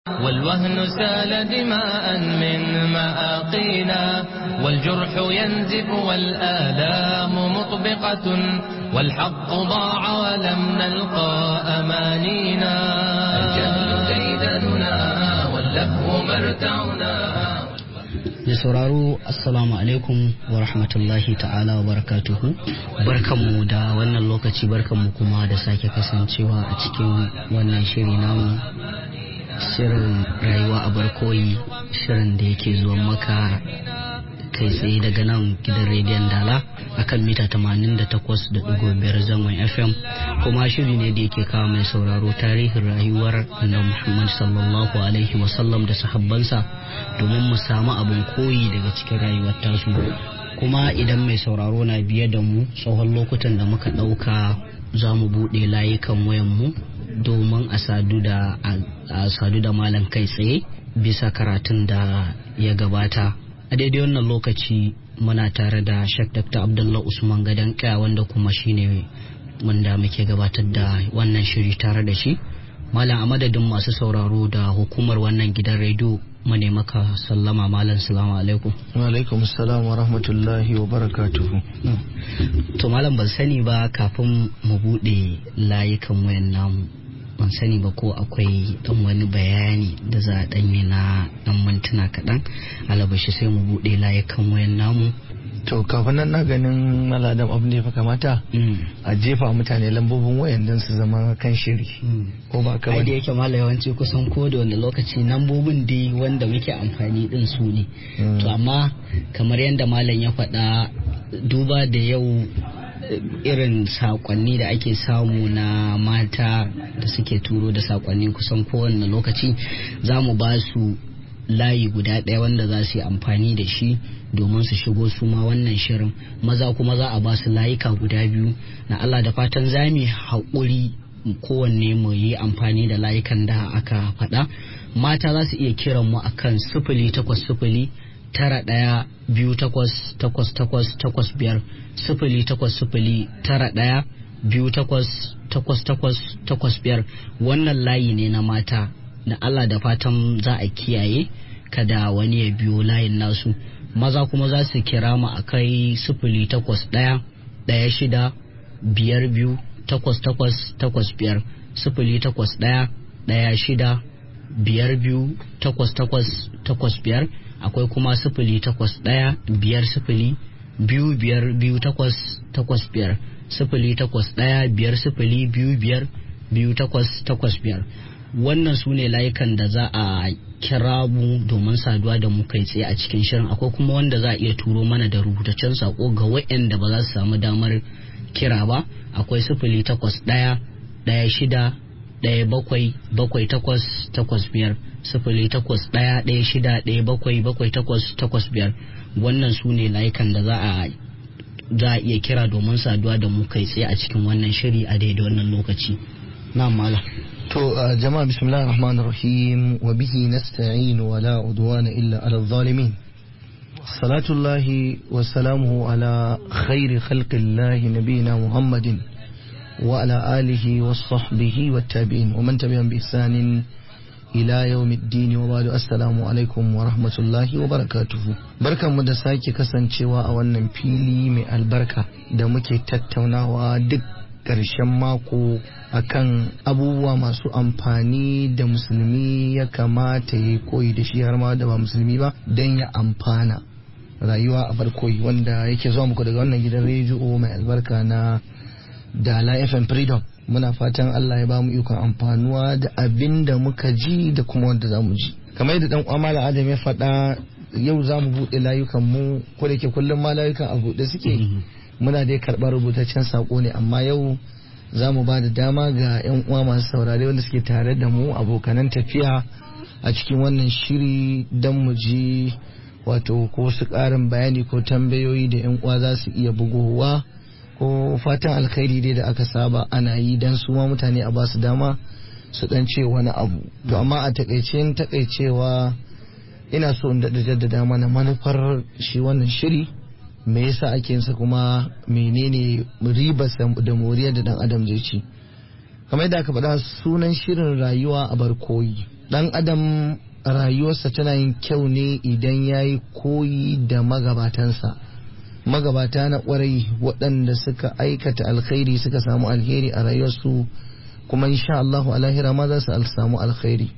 والوهن سال دماء من مآقينا والجرح ينزف والآلام مطبقة والحق ضاع ولم نلقى أمانينا الجهل ديدننا واللهو مرتعنا da sauraro assalamu alaikum wa rahmatullahi ta'ala wa barakatuhu barkanmu da wannan lokaci barkanmu kuma da sake kasancewa a cikin wannan shiri namu shirin rayuwa a barkoyi shirin da yake zuwa maka kai tsaye daga nan gidan rediyon dala akan mita 88.5 zangon fm kuma shiri ne da yake kawo mai sauraro tarihin rayuwar annabi muhammad sallallahu alaihi wasallam da sahabbansa domin mu samu abin koyi daga cikin rayuwar tasu kuma idan mai sauraro na biye da mu tsohon lokutan da muka ɗauka za mu buɗe layukan wayanmu domin a sadu da a sadu da malam kai tsaye bisa karatun da ya gabata a daidai wannan lokaci muna tare da Sheikh Dr. Abdullah Usman Gadan Kaya wanda kuma shine wanda muke gabatar da wannan shiri tare da shi malam a madadin masu sauraro da hukumar wannan gidan rediyo mu ne maka sallama malam salamu alaikum wa alaikum salam wa rahmatullahi wa barakatuhu to malam ban sani ba kafin mu bude layukan wayan namu ban sani ba ko akwai dan wani bayani da za a danyi na dan mintuna kaɗan alabashi sai mu bude layukan wayan namu to kafin nan na ganin maladam abu ne fa kamata a jefa mutane lambobin wayan don su zama kan shiri ko ba ka ai da yake mala yawanci kusan ko da wanda lokaci lambobin dai wanda muke amfani din su ne to amma kamar yadda malam ya faɗa duba da yau irin sakonni da ake samu na mata da suke turo da sakonni kusan kowane lokaci za mu ba su layi guda ɗaya wanda za su yi amfani da shi domin su shigo su ma wannan shirin maza kuma za a ba su layuka guda biyu na Allah da fatan za mu haƙuri kowanne mu yi amfani da layukan da aka faɗa mata za su iya kiran mu akan sifili takwas sifili tara ɗaya biyu takwas takwas takwas takwas biyar sifili takwas sifili tara ɗaya biyu takwas takwas takwas takwas biyar wannan layi ne na mata da Allah da fatan za a kiyaye kada wani ya biyo layin nasu maza kuma za su kira mu a kai sifili takwas ɗaya ɗaya shida biyar biyu takwas takwas takwas biyar sifili takwas ɗaya ɗaya shida biyar biyu takwas takwas takwas biyar akwai kuma sifili takwas ɗaya biyar sifili biyu biyar biyu takwas takwas biyar sifili takwas ɗaya biyar sifili biyu biyar biyu takwas takwas biyar wannan su ne layukan da za a kira mu domin saduwa da mu kai tsaye a cikin shirin akwai kuma wanda za a iya turo mana da rubutaccen sako ga waɗanda ba za su samu damar kira ba akwai sifili takwas ɗaya ɗaya shida ɗaya bakwai bakwai takwas takwas biyar sifili takwas ɗaya ɗaya shida ɗaya bakwai bakwai takwas takwas biyar wannan su ne layukan da za a za a iya kira domin saduwa da mu kai tsaye a cikin wannan shiri a daidai wannan lokaci na malam to jama'a bismillahir rahmanir rahim wa bihi nasta'in wa la udwana illa ala zalimin salatullahi wa salamuhu ala khairi khalqillahi nabiyina muhammadin wa ala alihi wa sahbihi wa tabi'in wa man tabi'an bi ihsanin ila yawmiddin wa ba'du assalamu alaikum wa rahmatullahi wa barakatuhu barkanmu da sake kasancewa a wannan fili mai albarka da muke tattaunawa duk ƙarshen mako akan abubuwa masu amfani da musulmi ya kamata ya koyi da shi har ma da ba musulmi ba don ya amfana rayuwa a barkoyi wanda yake zuwa muku daga wannan gidan rediyo mai albarka na dala fm freedom muna fatan allah ya ba mu ikon amfanuwa da abin da muka ji da kuma wanda za mu ji kamar yadda dan kwamala adam ya faɗa yau za mu buɗe layukan mu ko da ke kullum ma layukan a buɗe suke muna dai karɓar rubutaccen saƙo ne amma yau za mu ba da dama ga 'yan uwa masu saurare wanda suke tare da mu abokanan tafiya a cikin wannan shiri don mu ji wato ko su ƙarin bayani ko tambayoyi da 'yan uwa za su iya bugowa ko fatan alkhairi dai da aka saba ana yi don su ma mutane a ba su dama su dan ce wani abu to amma a takaice takaicewa ina so in daɗa jaddada mana manufar shi wannan shiri me yasa ake yinsa kuma menene ribarsa da moriyar da dan adam zai ci kamar yadda aka faɗa sunan shirin rayuwa a barkoyi dan adam rayuwarsa tana yin kyau ne idan ya yi koyi da magabatansa magabata na kwarai waɗanda suka aikata alkhairi suka samu alheri a rayuwarsu kuma insha Allah a lahira ma za su samu alkhairi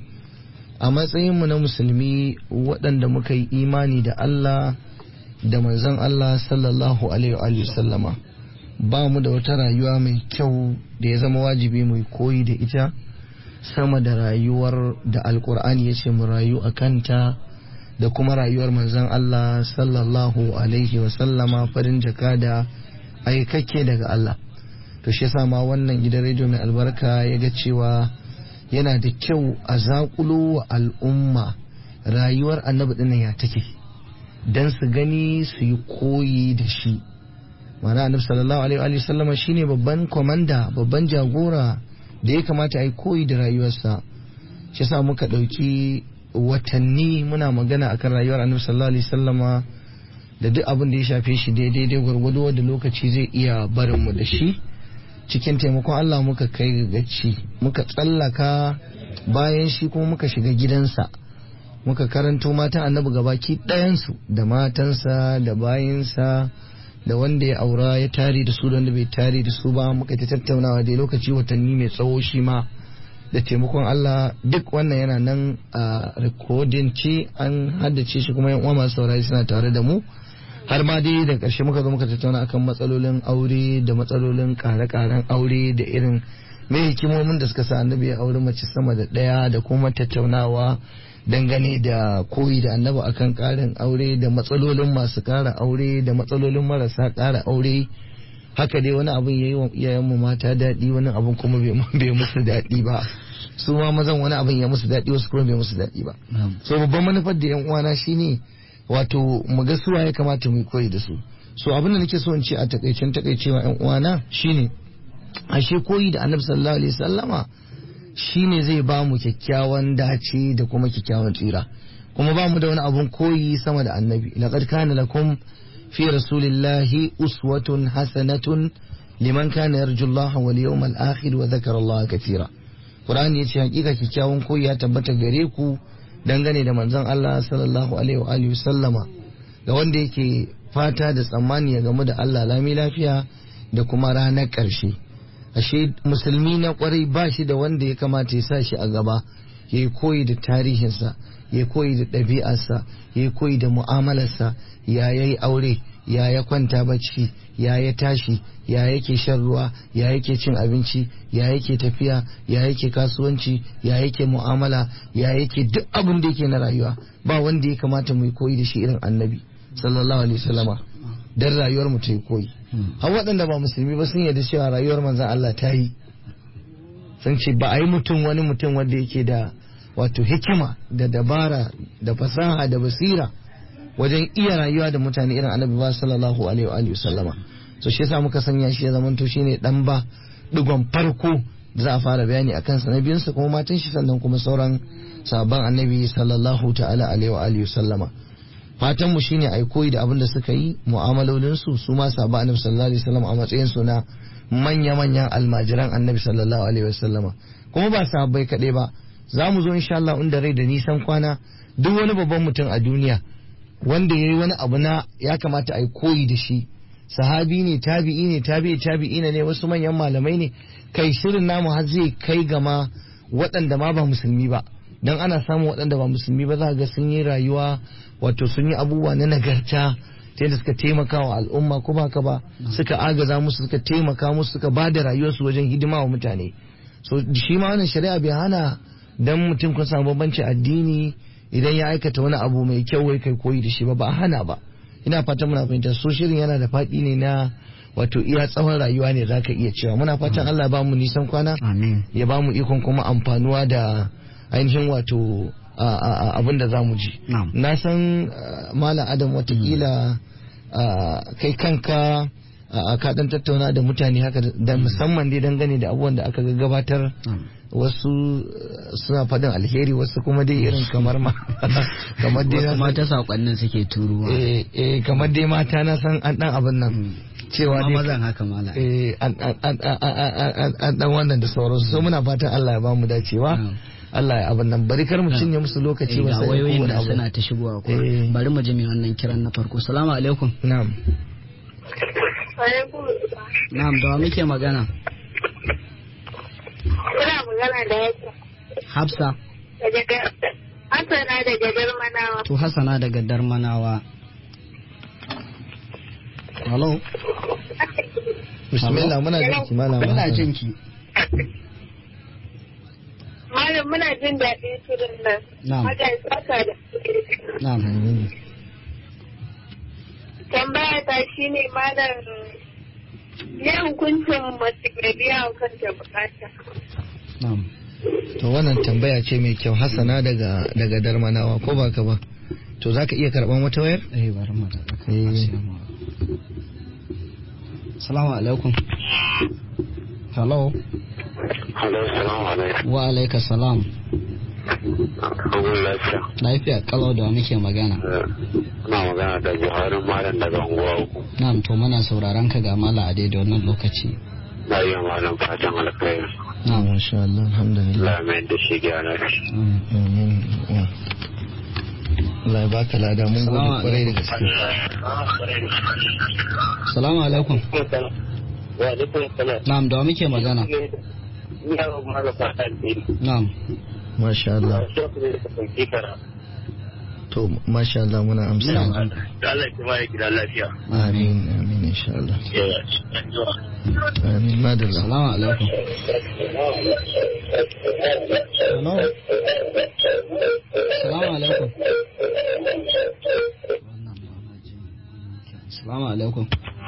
a matsayinmu na musulmi waɗanda muka yi imani da Allah da manzon Allah sallallahu alaihi wa sallama ba mu da wata rayuwa mai kyau da ya zama wajibi mu koyi da ita sama da rayuwar da alkur'ani ya ce mu rayu a kanta da kuma rayuwar manzon Allah sallallahu alaihi wa sallama farin jaka da aikakke daga Allah to shi yasa ma wannan gidan rediyo mai albarka ya ga cewa yana da kyau a zakulo wa al'umma rayuwar annabi dinnan ya take dan su gani su yi koyi da shi mana annabi sallallahu alaihi wa sallama shine babban komanda babban jagora da ya kamata a yi koyi da rayuwarsa shi sa muka ɗauki watanni muna magana akan rayuwar annabi sallallahu alaihi sallama da duk abin da ya shafe shi daidai dai gwargwado da lokaci zai iya barin mu da shi cikin taimakon Allah muka kai gaci muka tsallaka bayan shi kuma muka shiga gidansa muka karanto matan annabi gabaki ɗayansu da matansa da bayansa da wanda ya aura ya tare da su da wanda bai tare da su ba muka ta tattaunawa da lokaci watanni mai tsawo shi ma da taimakon Allah duk wannan yana nan a rikodin ce an haddace shi kuma yan uwa masu saurari suna tare da mu har ma dai da ƙarshe muka zo muka tattauna akan matsalolin aure da matsalolin ƙare-ƙaren aure da irin mai hikimomin da suka sa annabi ya aure mace sama da ɗaya da kuma tattaunawa dangane da koyi da annabi akan karin aure da matsalolin masu kara aure da matsalolin marasa kara aure haka dai wani abin ya yi wa iyayenmu mata daɗi wani abin kuma bai musu daɗi ba su ma mazan wani abin ya musu daɗi wasu kuma bai musu daɗi ba so babban manufar da yan uwana shine wato mu ga suwa ya kamata mu koyi da su so abin da nake so in ce a takaicen takaicewa yan uwana shine ashe koyi da annabi sallallahu alaihi wasallama shi ne zai ba mu kyakkyawan dace da kuma kyakkyawan tsira kuma ba mu da wani abun koyi sama da annabi laqad kana lakum fi rasulillahi uswatun hasanatun liman kana yarju Allah wal yawmal akhir wa dhakara Allah kathira Qur'ani yace hakika kyakkyawan koyi ya tabbata gare ku dangane da manzon Allah sallallahu alaihi wa alihi sallama ga wanda yake fata da tsammani ya gamu da Allah lami lafiya da kuma ranar ƙarshe ashe musulmi na kwarai ba shi da wanda ya kamata ya sa shi a gaba ya yi koyi da tarihinsa ya yi koyi da ɗabi'arsa ya yi koyi da mu'amalarsa ya yi aure ya ya kwanta bacci ya ya tashi ya yake shan ruwa ya yake cin abinci ya yake tafiya ya yake kasuwanci ya yake mu'amala ya yake duk abin da yake na rayuwa ba wanda ya kamata mu yi koyi da shi irin annabi sallallahu alaihi wasallama dan rayuwar mu ta yi koyi har waɗanda ba musulmi ba sun yarda cewa rayuwar manzan Allah ta yi sun ce ba a yi mutum wani mutum wanda yake da wato hikima da dabara da fasaha da basira wajen iya rayuwa da mutane irin annabi ba sallallahu alaihi wa alihi sallama so shi yasa muka sanya shi ya zamanto shine dan ba digon farko da za a fara bayani akan sa na biyunsa kuma matan shi sannan kuma sauran sabon annabi sallallahu ta'ala alaihi wa alihi sallama fatan mu shine ai koyi da abin da suka yi mu'amalolin su su ma sahaba annabi sallallahu alaihi wasallam a matsayin su na manya manyan almajiran annabi sallallahu alaihi wasallama kuma ba sahabbai kadai ba za mu zo insha Allah inda rai da nisan kwana duk wani babban mutum a duniya wanda yayi wani abu na ya kamata ai koyi da shi sahabi ne tabi'i ne tabi'i tabi'i ne wasu manyan malamai ne kai shirin namu har zai kai gama waɗanda ma ba musulmi ba dan ana samun waɗanda ba musulmi ba za ga sun yi rayuwa wato sun yi abubuwa na nagarta ta yadda suka taimaka wa al'umma ko ba ka ba suka agaza musu suka taimaka musu suka ba da rayuwarsu wajen hidima wa mutane so shi ma wannan shari'a bai hana dan mutum kun samu bambanci addini idan ya aikata wani abu mai kyau wai kai koyi da shi ba ba hana ba ina fatan muna fahimta so shirin yana da faɗi ne na wato iya tsawon rayuwa ne zaka iya cewa muna fatan Allah ba mu nisan kwana ya ba mu ikon kuma amfanuwa da ainihin wato abin da za mu ji na san malam adam watakila kai kanka ka dan tattauna da mutane haka da musamman dai dangane da abubuwan da aka gabatar wasu suna faɗin alheri wasu kuma dai irin kamar ma kamar dai wasu mata sakonnin suke turuwa eh kamar dai mata na san an dan abin nan cewa dai mazan haka mala eh an dan wannan da sauransu so muna fatan Allah ya ba mu dacewa Allah ya abin nan bari kar mu cinye musu lokaci ba ga sai wayoyin kowane da abu. suna ta shigowa ko Eh. bari mu ji mai wannan kiran na farko salamu alaikum na'am na'am da wa muke magana Kuna magana da yake hafsa daga Hassana daga Jarmanawa. to hasana daga darmanawa hello bismillah muna jin ki malama ina Hassan. jin ki Malam muna jin daɗin shirin nan. Na'am. Allah ya saka da na'am Amin. Tambaya ta shine malam ya hukuncin mace mai biya wa kanta bukata. na'am to wannan tambaya ce mai kyau Hassana daga daga Darmanawa ko ba ka ba to zaka iya karban wata wayar eh bari mu da Eh. salamu alaikum hello Hello, salamu alaikum. wa alaika salam Abubuwan lafiya. lafiya kalau da wa muke magana Ina magana da Buhari Malam daga unguwa uku. na'am to muna sauraron ka ga mala a daidai wannan lokaci Na yi wa malam fatan alkhairi. na'am masha Allah alhamdulillah Allah mai da shi gyara shi. Mm. Amin. Mm. Allah ya baka lada mun gode Salamu kwarai da gaske salamu alaikum Wa alaikum salam. na'am da wa muke magana Ina wa malam fatan alkhairi. na'am masha Allah Shi ne da sauki kara. to masha Allah muna amsa Muna Da Allah ya kuma ya gida lafiya. amin amin insha Allah Yawa. amin madalla salamu alaikum hello salamu alaikum salamu alaikum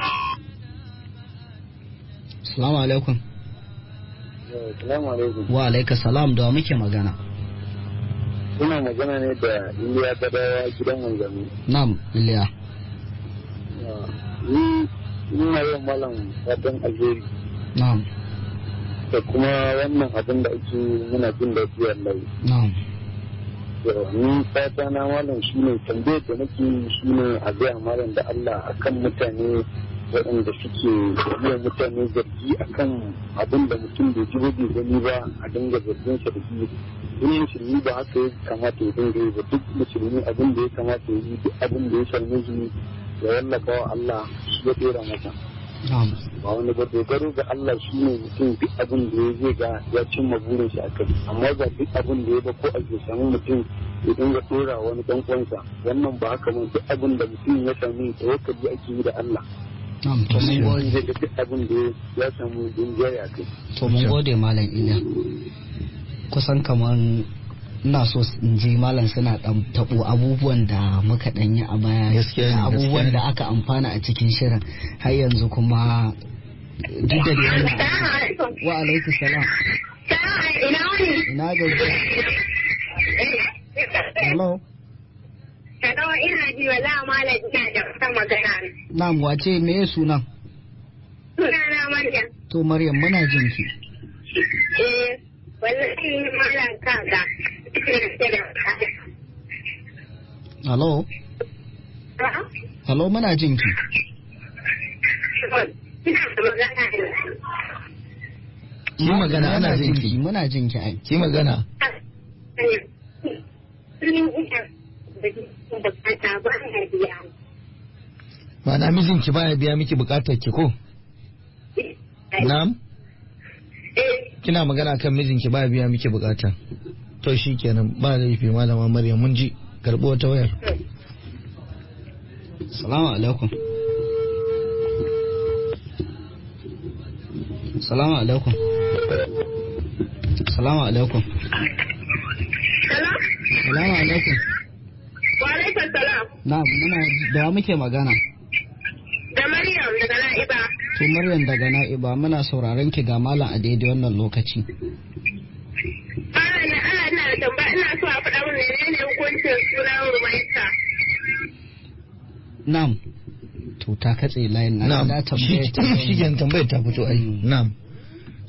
salamu alaikum Salamu alaikum. wa alaika salam da wa muke magana Ina magana ne da Iliya Badawa gidan wanzami. na'am iliya Ni ina yin malam fatan alheri. na'am da kuma wannan abin da ake muna jin daɗi wallahi na'am ni fata na malam shine tambayar da nake yi shine a gaya malam da Allah akan mutane waɗanda suke yi mutane zargi akan abin da mutum bai ji ba bai gani ba a dinga zargin sa da shi duk musulmi ba haka ya kamata ya dinga yi ba duk musulmi abin da ya kamata ya yi duk abin da ya same shi ya wallafa wa Allah shi ya dora masa na'am ba wani ba dogaro ga Allah shi ne mutum duk abin da ya zai ga ya cimma burin shi a kai amma ba duk abin da ya ba ko a ke samu mutum ya dinga dora wani dan uwansa wannan ba haka mun duk abin da mutum ya sami tawakkali ake yi da Allah na'am to mun gode zai ga duk abin da ya samu dinjaya a kai to mun gode malam iliya kusan kaman ina so in ji malam suna dan tabo abubuwan da muka dan yi a baya Gaskiya ne, da abubuwan gaskiya ne. da aka amfana a cikin shirin har yanzu kuma duk da dai wannan Salamu alaikum. wa alaikum salam Salamu ina wani? ina gajiya hello Hello ina ji wala malam ina da wata magana. na'am wace me sunan Sunana Maryam. to maryam muna jin ki Eh wallahi malam kaga. hello hello muna jin ki Ina da magana ne. ki magana ana Muna jin ki muna jin ki ai ki magana ma'ana mijinki baya biya miki bukatar ki ko na'am kina magana kan mijinki baya biya miki bukata to shi kenan ba laifi malama maryam mun ji karɓo wata wayar salamu alaikum salamu alaikum salamu alaikum salamu alaikum Walaikun salam. na muna da wa muke magana Da Maryam daga Na'iba. to maryam daga na'iba muna sauraron ki ga malam a daidai wannan lokaci Ana na ana ina da tambaya ina so a faɗa min menene hukuncin sunan Rumaita. na'am to ta katse layin na na'am da shi tambayar ta shi kenan tambayar ta fito ai Mm. na'am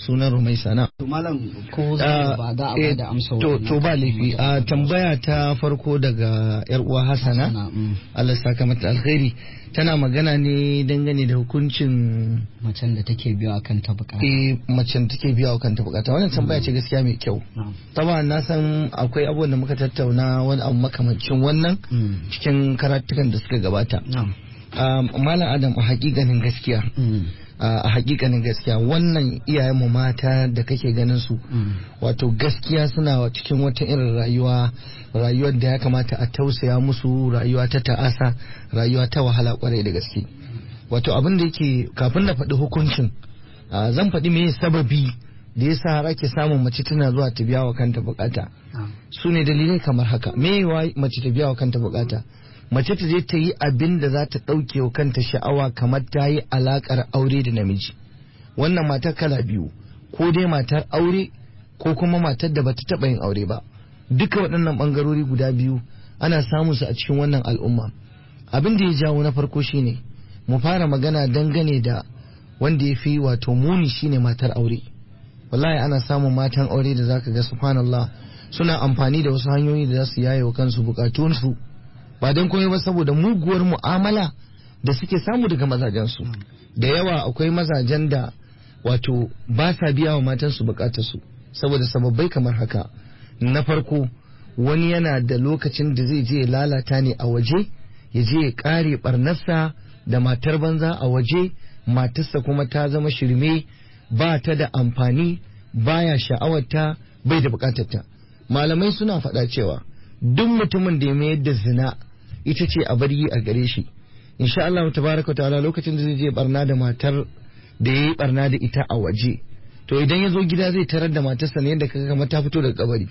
sunan rumaisa na to malam ko za ba za a Eh, bada amsa to wannan to ba laifi a tambaya ta farko daga yar uwa Hassana Hassana, mm. Allah ya saka mata alkhairi tana magana ne dangane da hukuncin macen da take biyo akan ta bukata eh macen take biya wa kanta bukata wannan tambaya ce gaskiya mai kyau Na'am. taba na san akwai abubuwan da muka tattauna wani abu makamancin wannan Mm. cikin karatukan da suka gabata Na'am. Um, malam adam a hakikanin gaskiya Mm. a hakikanin gaskiya wannan iyayenmu mata da kake ganin su Mm. wato gaskiya suna cikin wata irin rayuwa rayuwar da ya kamata a tausaya musu rayuwa ta ta'asa rayuwa ta wahala kwarai da gaske wato abin da yake kafin na faɗi hukuncin ah, zan faɗi me sababi da yasa har ake samun mace tana zuwa ta biya wa kanta bukata Na'am. su ne dalilai kamar haka me wa mace ta biya wa kanta bukata mace ta je ta yi abin da za ta ɗauke wa kanta sha'awa kamar ta yi alaƙar aure da namiji wannan matar kala biyu ko dai matar aure ko kuma matar da bata taɓa yin aure ba duka waɗannan ɓangarori guda biyu ana samun su a cikin wannan al'umma abin da ya jawo na farko shine mu fara magana dangane da wanda ya fi wato muni shine matar aure wallahi ana samun matan aure da zaka ga subhanallah suna amfani da wasu hanyoyi da za su yaye wa kansu bukatunsu ba don komai ba saboda muguwar mu'amala da suke samu daga mazajensu da yawa akwai mazajen da wato ba sa biya wa matansu bukatarsu saboda sababbai kamar haka na farko wani yana da lokacin da zai je ya lalata ne a waje ya je ya kare barnarsa da matar banza a waje matarsa kuma ta zama shirme ba ta da amfani baya sha'awarta bai da bukatarta malamai suna faɗa cewa duk mutumin da ya mayar da zina ita ce a bar yi a gare shi insha Allah tabaraka wa ta'ala lokacin da zai je barna da matar da yayi barna da ita a waje to idan ya zo gida zai tarar da matarsa ne yadda kaga kamar ta fito daga kabari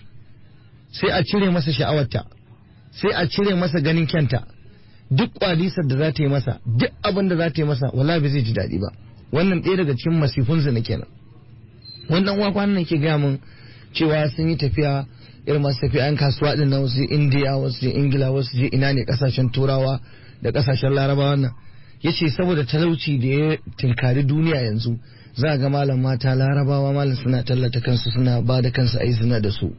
sai a cire masa sha'awarta sai a cire masa ganin kyanta duk kwalisar da za ta yi masa duk abin da za ta yi masa wallahi bai zai ji daɗi ba wannan ɗaya daga cikin masifun zina kenan wannan uwa kwanan ke gaya min cewa sun yi tafiya irin masu tafiya yan kasuwa din na wasu indiya wasu je ingila wasu je ina ne kasashen turawa da kasashen larabawa nan ya ce saboda talauci da ya tinkari duniya yanzu za a ga malam mata larabawa malam suna tallata kansu suna ba da kansu a yi zina da su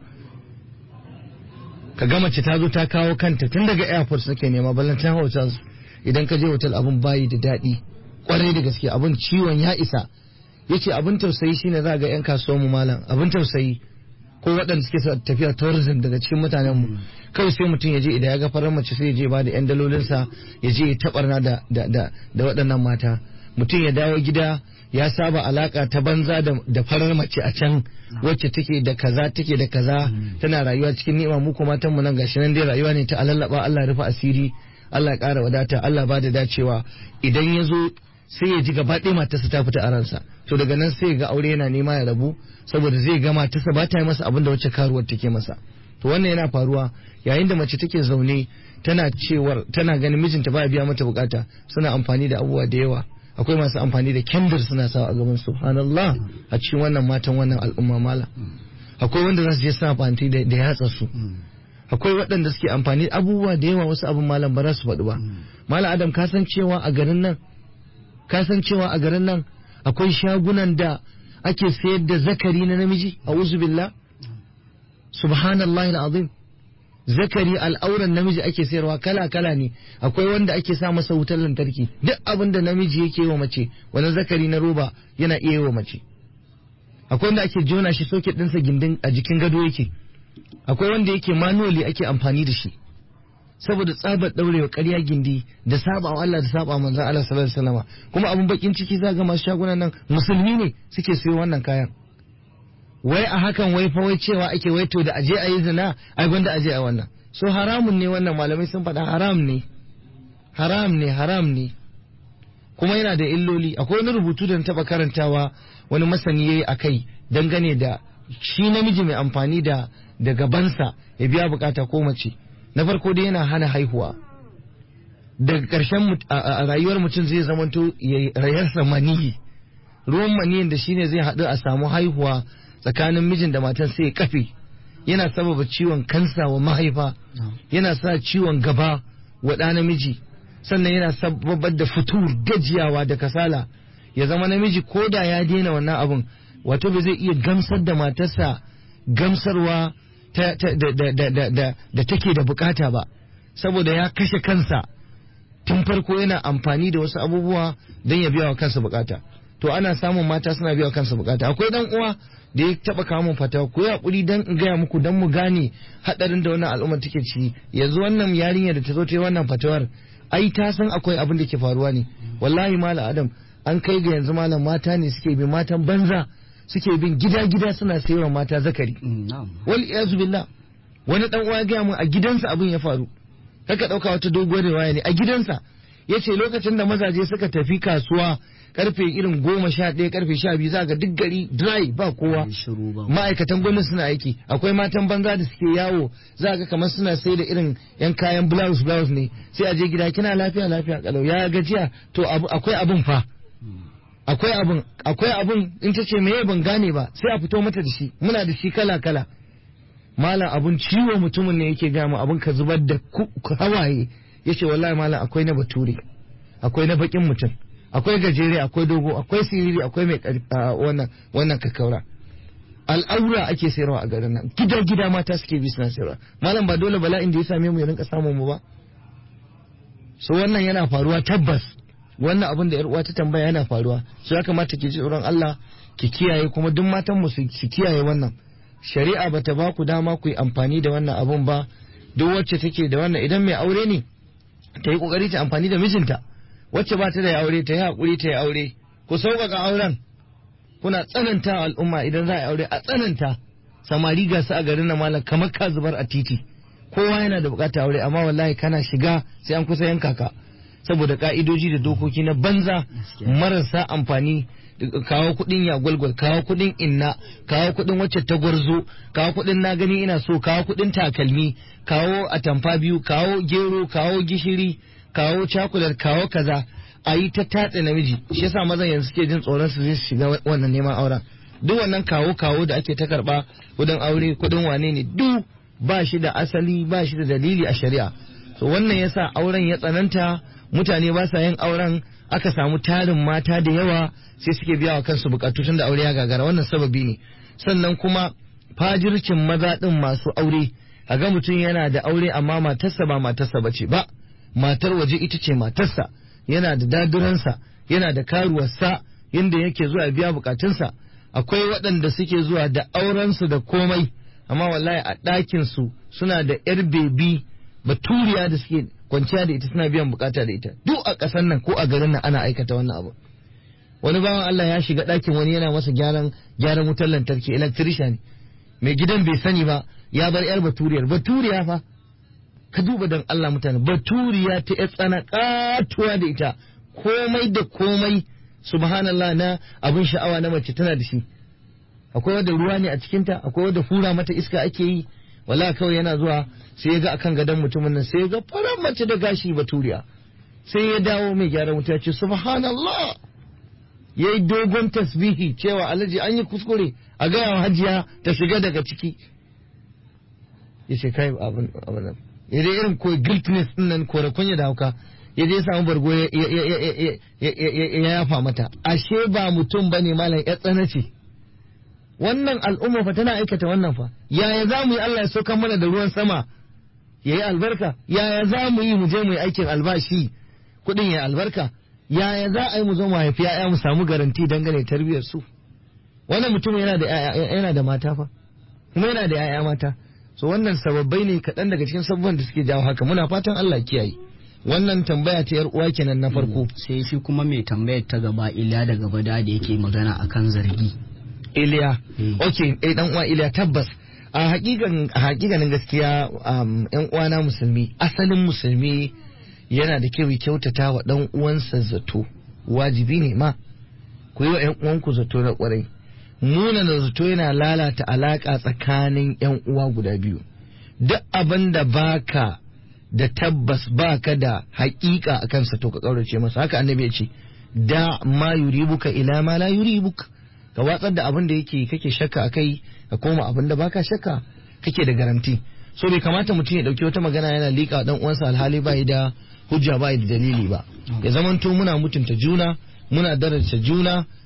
ka ga mace ta zo ta kawo kanta tun daga airport suke nema ballantan hotels idan ka je hotel abun bayi da daɗi kwarai da gaske abun ciwon ya isa ya ce abin tausayi shine za ga 'yan kasuwan mu malam abin tausayi ko waɗanda suke sa tafiya tourism daga cikin mutanen mu kawai sai mutum ya je idan ya ga farar mace sai ya je ba da 'yan dalolinsa ya je ya taɓarna da, da, da, da waɗannan mata mutum ya dawo gida ya saba alaka ta banza da, da farar mace a can wacce take da kaza take da kaza tana rayuwa cikin ni'ima mu kuma matan mu nan gashi nan dai rayuwa ne ta alallaba Allah ya rufe asiri Allah ya ƙara wadata Allah ba da dacewa idan ya zo sai ya ji gaba ɗaya matarsa ta fita a ransa to daga nan sai ga aure yana nema ya rabu saboda zai ga matarsa ba ta yi masa abin da wacce karuwar take masa to wannan yana faruwa yayin da mace take zaune tana cewar tana ganin mijinta ba biya mata bukata suna amfani da abubuwa da yawa akwai masu amfani da kendir suna sawa a gaban subhanallah a cikin wannan matan wannan al'umma mala akwai wanda za su je suna amfani da, da yatsa su akwai waɗanda suke amfani abubuwa da yawa wasu abin malam ba za su faɗi ba malam adam ka san cewa a garin nan ka san cewa a garin nan akwai shagunan da ake sayar da zakari na namiji a billah subhanallahi al'azim zakari al'auran namiji ake sayarwa kala kala ne akwai wanda ake sa masa wutar lantarki duk abin da namiji yake yi wa mace wani zakari na roba yana iya yi wa mace akwai wanda ake jona shi soket ɗinsa gindin a jikin gado yake akwai wanda yake manually ake amfani da shi saboda tsabar daurewa ƙarya gindi da saba wa Allah da saba manzon Allah sallallahu alaihi wasallam kuma abun bakin ciki za ga masu shagunan nan musulmi ne suke siyo wannan kayan wai a hakan wai fa wai cewa ake wai to da aje a yi zina ai gwanda aje a wannan so haramun ne wannan malamai sun faɗa haram ne haram ne haram ne kuma yana da illoli akwai wani rubutu da na taɓa karantawa wani masani yayi akai dangane da shi namiji mai amfani da da gabansa ya biya bukata ko mace na farko dai yana hana haihuwa daga ƙarshen a rayuwar mutum zai zamanto ya rayarsa maniyi ruwan maniyin da shine zai haɗu a samu haihuwa tsakanin mijin da matan sai ya kafe yana sababa ciwon kansa wa mahaifa yana sa ciwon gaba wa ɗa namiji sannan yana sababar da fitur gajiyawa da kasala ya zama namiji ko da ya daina wannan abun wato ba zai iya gamsar da matarsa gamsarwa ta, ta, da, da, da, da, da, da take da bukata ba saboda ya kashe kansa tun farko yana amfani da wasu abubuwa don ya biya wa kansa bukata to ana samun mata suna biya wa kansa bukata akwai dan uwa da ya taba kawo mun fata ku yi hakuri dan in gaya muku dan mu gane hadarin da wannan al'umma take ci yanzu wannan yarinya da ta zo ta yi wannan fatawar ai ta san akwai abin da ke faruwa ne wallahi malam adam an kai ga yanzu malam mata ne suke bin matan banza suke bin gida gida suna sayarwa mata zakari na'am wal iyazu billah wani dan uwa ya gaya mun a gidansa abin ya faru kaka dauka wata doguwar riwaya ne a gidansa yace lokacin da mazaje suka tafi kasuwa karfe irin goma sha ɗaya karfe sha biyu za ga duk gari dry ba kowa Ai, shiru ba ma'aikatan gwamnati suna aiki akwai matan banza da suke yawo za ga kamar suna sai da irin yan kayan blouse blouse ne sai a je gida kina lafiya lafiya kalau ya gajiya to abu- akwai abun fa akwai abun akwai abun in ta ce meye ban gane ba sai a fito mata da shi muna da shi kala kala malam abun ciwo mutumin ne yake gama abun ka zubar da ku- ku- hawaye yace wallahi malam akwai na bature akwai na bakin mutum akwai gajere akwai dogo akwai siriri akwai mai ƙarfi- a, wannan wannan kakkaura al'aura ake sayarwa a garin nan gida gida mata suke bi suna sayarwa malam ba dole bala'in da ya same mu ya rinka samun mu ba so wannan yana faruwa tabbas wannan abin da yar uwa ta tambaya yana faruwa so ya kamata ki ji tsoron Allah ki kiyaye kuma duk matan mu su su kiyaye wannan shari'a bata ba ku dama ku yi amfani da wannan abun ba duk wacce take da wannan idan mai aure ne ta yi kokari ta amfani da mijinta wacce ba ta da aure ta yi hakuri ta yi aure ku sauƙaƙa auren kuna tsananta wa al'umma idan za a yi aure a tsananta samari ga su a garin nan malam kamar ka zubar a titi kowa yana da bukatar aure amma wallahi kana shiga sai an kusa yanka ka saboda ka'idoji da dokoki na banza marasa amfani kawo kudin ya gwalgwal kawo kudin inna kawo kudin wacce ta gwarzo kawo kudin na gani ina so kawo kudin takalmi kawo atamfa biyu kawo gero kawo gishiri kawo cakular kawo kaza a yi ta tatse namiji shi yasa mazan yanzu suke jin tsoron su zai shiga wannan neman auren duk wannan kawo kawo da ake ta karba kudin aure kudin wane ne duk ba shi da asali ba shi da dalili a shari'a so wannan yasa auren ya tsananta mutane ba sa yin auren aka samu tarin mata da yawa sai suke biya wa kansu bukatu tun da aure ya gagara wannan sababi ne sannan kuma fajircin maza din masu aure a ga mutum yana da aure amma matarsa ba matarsa bace ba matar waje ita ce matarsa yana da daduransa yana da karuwarsa inda yake zuwa biya bukatunsa akwai waɗanda suke zuwa da aurensu da komai amma wallahi a ɗakinsu suna da yar bebi baturiya da suke kwanciya da ita suna biyan bukata da ita duk a ƙasar nan ko a garin nan ana aikata wannan abu wani bawan Allah ya shiga ɗakin wani yana masa gyaran gyaran wutar lantarki electrician mai gidan bai sani ba ya bar yar baturiyar baturiya fa ka duba dan Allah mutane baturiya ta yar tsana katuwa da ita komai da komai subhanallah na abin sha'awa na mace tana da shi akwai wadda ruwa ne a cikinta akwai wadda fura mata iska ake yi wala kawai yana zuwa sai ya ga akan gadon mutumin nan sai ya ga farar mace da gashi baturiya sai ya dawo mai gyara wuta ya ce subhanallah ya yi dogon tasbihi cewa alhaji an yi kuskure a gaya wa hajiya ta shiga daga ciki ya ce kai abin abin ya dai irin ko guiltness din nan kore kunya da hauka ya je samu bargo ya yafa mata ashe ba mutum bane malam ya tsana ce wannan al'umma fa tana aikata wannan fa yaya za mu yi Allah ya sauka mana da ruwan sama ya yi albarka yaya za mu yi mu je mu yi aikin albashi kuɗin ya albarka yaya za a yi mu zo mu haifi ya'ya mu samu garanti dangane tarbiyyar su wannan mutum yana da yana da mata fa kuma yana da ya'ya mata so wannan sababbai ne kaɗan daga cikin sababban da suke jawo haka muna fatan Allah kiyaye wannan tambaya ta yar uwa kenan na farko sai shi kuma mai tambayar ta gaba iliya da gaba da yake magana akan zargi Iliya Mm. okay eh dan uwa Iliya tabbas a hakikan a hakikanin gaskiya um, yan uwana musulmi asalin musulmi yana da kyau ya kyautata wa dan uwansa zato wajibi ne ma ku yi wa yan uwanku zato na kwarai nuna da zato yana lalata alaka tsakanin yan uwa guda biyu duk abin da baka da tabbas baka da hakika akan sa to ka kaurace masa haka annabi ya ce da ma yuribuka ila ma la yuribuka ka watsar da abin da yake kake shakka a kai ka koma abin da baka shakka kake da garanti so bai kamata mutum ya dauki wata magana yana liƙa dan uwansa alhali bai da hujja bai da dalili ba ya zamanto muna mutunta juna muna daraja juna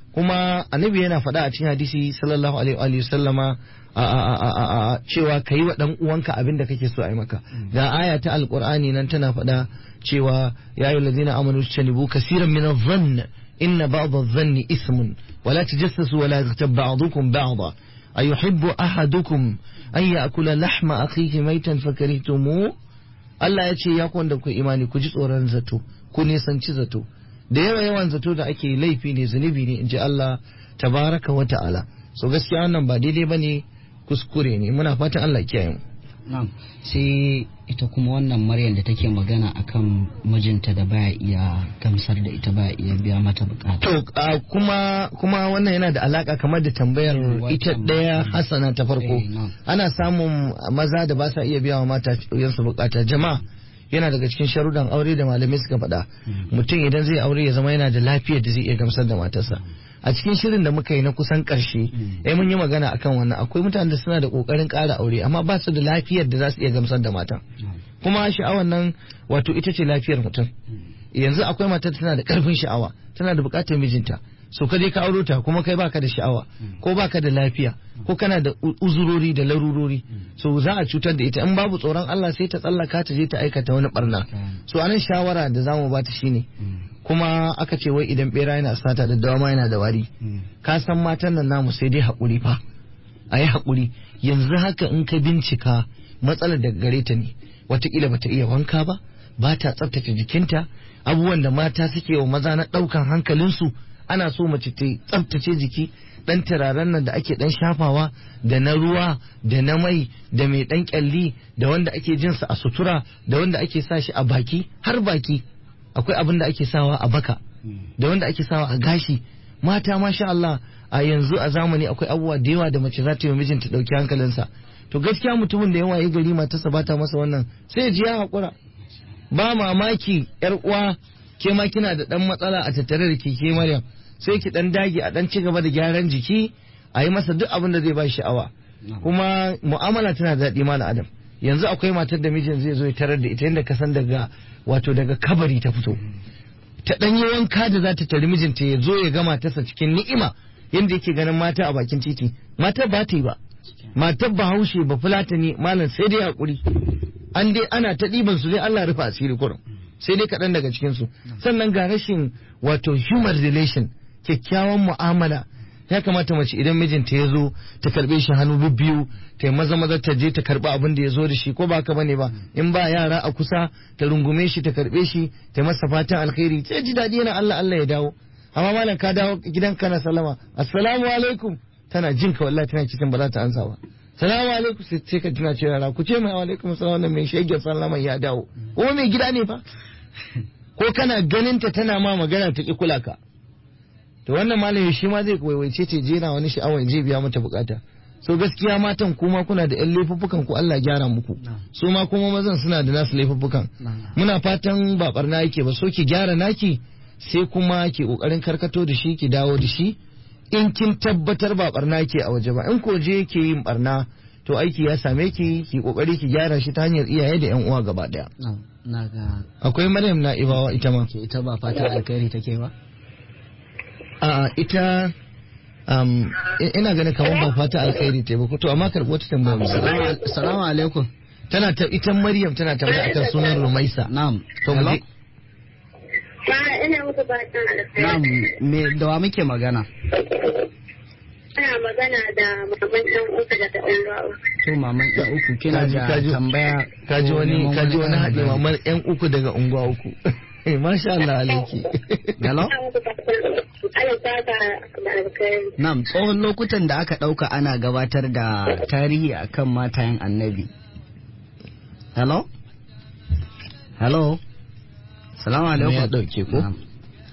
kuma annabi yana faɗa a cikin hadisi sallallahu alaihi wa sallama a a a a a cewa ka yi wa ɗan uwanka abin da kake so a yi maka ga aya ta alqur'ani nan tana faɗa cewa ya ayyuhal ladina amanu tanibu kaseeran min adh-dhann inna ba'd adh-dhanni ismun wa la tajassasu wa la yaghtab ba'dukum ba'da ayuhibbu ahadukum an ya'kula lahma akhihi maytan fakarihtumuh Allah ya ce ya ku wanda ku imani ku ji tsoron zato ku nisanci zato da yawa yawan zato da ake laifi ne zunubi ne in ji Allah tabaraka wa ta'ala so gaskiya wannan ba daidai ba ne kuskure ne muna fatan Allah kiyaye mu Na'am sai ita kuma wannan Maryam da take magana akan mijinta da baya iya gamsar da ita baya iya biya mata bukata. to a kuma kuma wannan yana da alaka kamar da tambayar Wancan ita daya ma. hasana ta farko Eh, na'am. ana samun maza da ba sa iya biya wa mata yansu bukata jama'a yana daga cikin sharudan aure da malamai suka faɗa mutum idan zai aure ya zama yana da lafiyar da zai iya gamsar da matarsa a cikin shirin da muka yi na kusan ƙarshe eh mun yi magana akan wannan akwai mutanen da suna da ƙoƙarin ƙara aure amma ba su da lafiyar da za su iya gamsar da matan kuma sha'awar nan wato ita ce lafiyar mutum yanzu akwai matar tana da ƙarfin sha'awa tana da buƙatar mijinta so ka je ka auro ta kuma kai baka da sha'awa ko baka da lafiya ko kana da u- uzurori da larurori so za a cutar da ita in babu tsoron Allah sai ta tsallaka ta je ta aikata wani barna so anan shawara da zamu bata shine kuma aka ce wai idan bera yana sata da dawama yana da wari ka san matan nan namu sai dai haƙuri fa a yi haƙuri yanzu haka in ka bincika matsalar daga gare ta ne watakila bata iya wanka ba ba ta tsaftace jikinta abubuwan da mata suke wa maza na ɗaukan hankalinsu ana so mace ta tsaftace jiki ɗan turaren nan da ake ɗan shafawa da na ruwa da na mai da mai ɗan ƙyalli da wanda ake jinsa a sutura da wanda ake sa shi a baki har baki akwai abin da ake sawa a baka da wanda ake sawa a gashi mata masha Allah a yanzu a zamani akwai abubuwa da yawa da mace za ta yi wa mijinta ɗauki hankalinsa to gaskiya mutumin da yawa ya gari matarsa ba ta masa wannan sai ya ji ya haƙura ba mamaki yar uwa ke ma kina da ɗan matsala a tattare da ke ke Maryam sai ki ɗan dage a ɗan ci gaba da gyaran jiki a yi masa duk abin da zai ba shi sha'awa kuma mu'amala tana da daɗi malam adam yanzu akwai matar da mijin zai zo ya tarar da ita yadda ka san daga wato daga kabari ta fito ta ɗan yi wanka da za ta tari mijinta ya zo ya ga matarsa cikin ni'ima yadda yake ganin mata a bakin titi matar ba ta yi ba matar bahaushe ba fulatani malam sai dai hakuri an dai ana ta ɗiban su dai Allah rufe asiri kurum sai dai kaɗan daga cikin su sannan ga rashin wato human relation kyakkyawan mu'amala ya kamata mace idan mijinta ya zo ta karbe shi hannu bibbiyu ta yi maza maza ta je ta karbi abin da ya zo da shi ko ba ka bane ba in ba yara a kusa ta rungume shi ta karbe shi ta masa fatan alkhairi sai ji daɗi yana Allah Allah ya dawo amma malam ka dawo gidan kana salama assalamu alaikum tana jin ka wallahi tana cikin ba za ta ansa ba salamu alaikum sai sai ka tuna cewa yara ku ce mai alaikum salam wannan mai shege sallama ya dawo ko mai gida ne fa ko kana ganin ta tana ma magana ta ki kula ka to wannan malami shi ma zai waiwaice ce je na wani sha'awar je biya mata bukata so gaskiya matan kuma kuna da yan laifuffukan ku Allah gyara muku su ma kuma mazan suna da nasu laifuffukan muna fatan ba barna yake ba so ki gyara naki sai kuma ki kokarin karkato da shi ki dawo da shi in kin tabbatar ba barna yake a waje ba in ko je yake yin barna to aiki ya same ki ki kokari ki gyara shi ta hanyar iyaye da yan uwa gaba daya na ga akwai Maryam na Ibawa ita ma ke ita ba fatan alkhairi take ba a ita um, i- ina ganin kamar ba fata alkhairi ta yi ba ko to amma karɓi wata tambaya misali Salamu- salamu alaikum tana ta ita Maryam tana tambaya akan sunan Rumaisa na'am to mu Hello? je- Ma ina muku fatan alkhairi. na'am me da wa muke magana Ana magana da maman ɗan uku daga ɗan rawa. to maman ɗan uku kina Kaji- da kaji- tambaya kaji ko wani neman kaji wani ƙarin haɗe bayani? mamar yan uku daga unguwa uku Eh, masha Allah alaiki Hello? Ina muku fatan Allah saka da alkhairi. Na'am, tsohon lokutan da aka ɗauka ana gabatar da tarihi akan matayen annabi. Hello? Hello? Salamu alaikum. ya ɗauke ko? Na'am.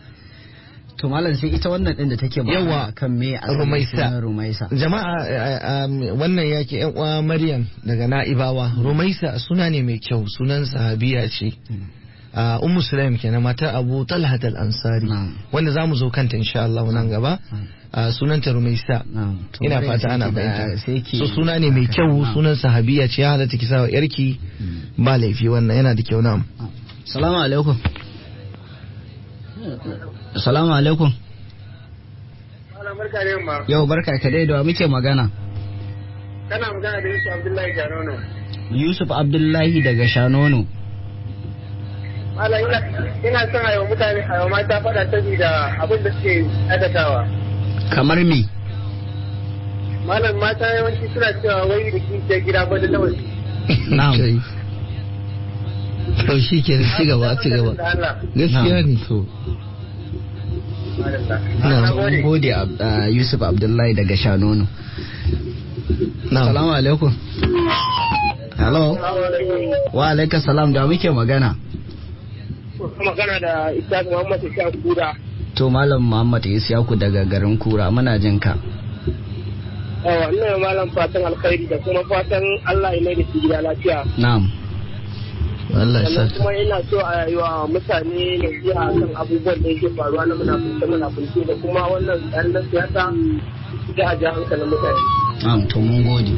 To malam sai ita wannan ɗin da take Yawa, magana kan me a Rumaisa. Rumaisa. jama'a eh, um, wannan yake yan uwa Maryam daga Na'ibawa Rumaisa suna ne mai kyau sunan sahabiya ce a Ummu Sulaim kenan matar Abu Talhat al-Ansari Na'am. wanda zamu zo kanta insha Allah nan gaba a sunanta Rumaisa Na'am. To ina Maryam fata sai ana ki da- fahimta sai ki- so suna ne mai kyau Na'am. sunan sahabiya ce ya halatta ki sawa yarki ba laifi wannan yana da kyau na'am Salamu alaikum. Salamu alaikum. malam barka da yamma. Yau barka ka dai da wa muke magana. Kana magana da Yusuf Abdullahi Janono. Yusuf Abdullahi daga Shanono. Malam ina ina son a yi wa mutane a yi wa mata faɗa saboda abin da suke aikatawa. Kamar me? Malam mata yawanci suna cewa wai da kishiyar gida ba da waje. Na'am. Kai. To shi ke ci gaba ci gaba. Da Allah. Gaskiya ne to. Madalla. Na'am. Na Mun gode. gode Ab- ah, Yusuf Abdullahi daga Shanono. Na'am. Salamu alaikum. Hello. Wa alaikum salam da wa muke magana. magana da Ishaq Muhammad Ishaq Kura. To Malam Muhammad Isiyaku daga garin Kura muna jin ka. Yawa, ina yi malam fatan alkhairi da kuma fatan Allah ya mai da su gida lafiya. Na'am. Allah ya Sannan sa. kuma ina so a yi wa mutane nasiha kan abubuwan da yake faruwa na munafunce munafunce da kuma wannan tsarin na siyasa da a ja hankalin mutane. Na'am to mun gode.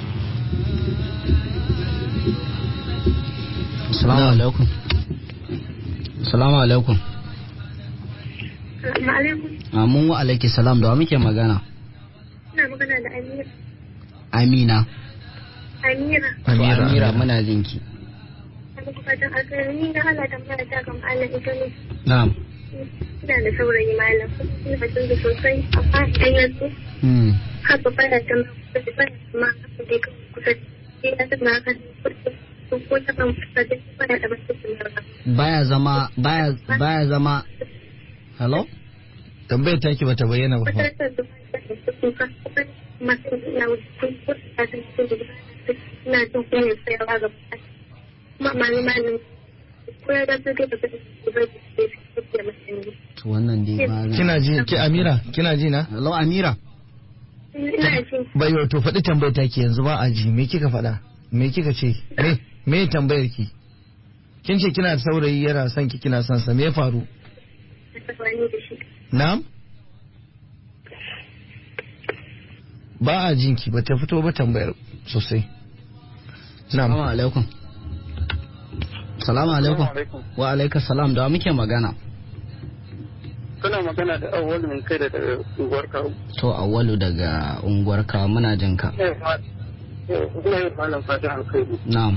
Assalamu alaikum. Assalamu alaikum. Assalamu alaikum. Amin wa alaiki salam da wa muke magana. Ina magana da Amira. Amina. Amira. To Amira. Amira muna jin ki. Ana fatan alkhairi ni da Allah tambaya ta ga malam ita ne. Na'am. Ina da saurayi malam. Ina fatan da sosai amma idan ya zo Hmm. haka baya ta ma kusa baya ta ma haka dai kan kusa sai ya tana haka ko ko ta kan kusa da baya da basu da Baya zama baya baya zama Hello? Tambayar taki bata bayyana ba. wata fa. ta da ta kuka kuma masu ina wuce ko ko ta ta ce da ina jin kunya tsayawa ga kuma malami malami ko ya ga su da ba su ba su da masani To wannan dai ba. Kina ji ki Amira kina ji na? Hello Amira. ina jin Bai to faɗi tambayar taki yanzu ba a ji me kika faɗa? Me kika ce? Me me tambayar ki? Kin ce kina da saurayi yana son ki kina son sa me ya faru? tsakani da shi Na'am? Ba a jin ki ba ta fito ba tambayar sosai. Assalamu Na'am. alaikum. Assalamu alaikum. Wa alaikum salam da wa muke magana. Kana magana da awwal min kai da daga unguwar kawo. To Awwalu daga unguwar ka muna jin ka. Ina yi malam fatan alkhairi. Na'am.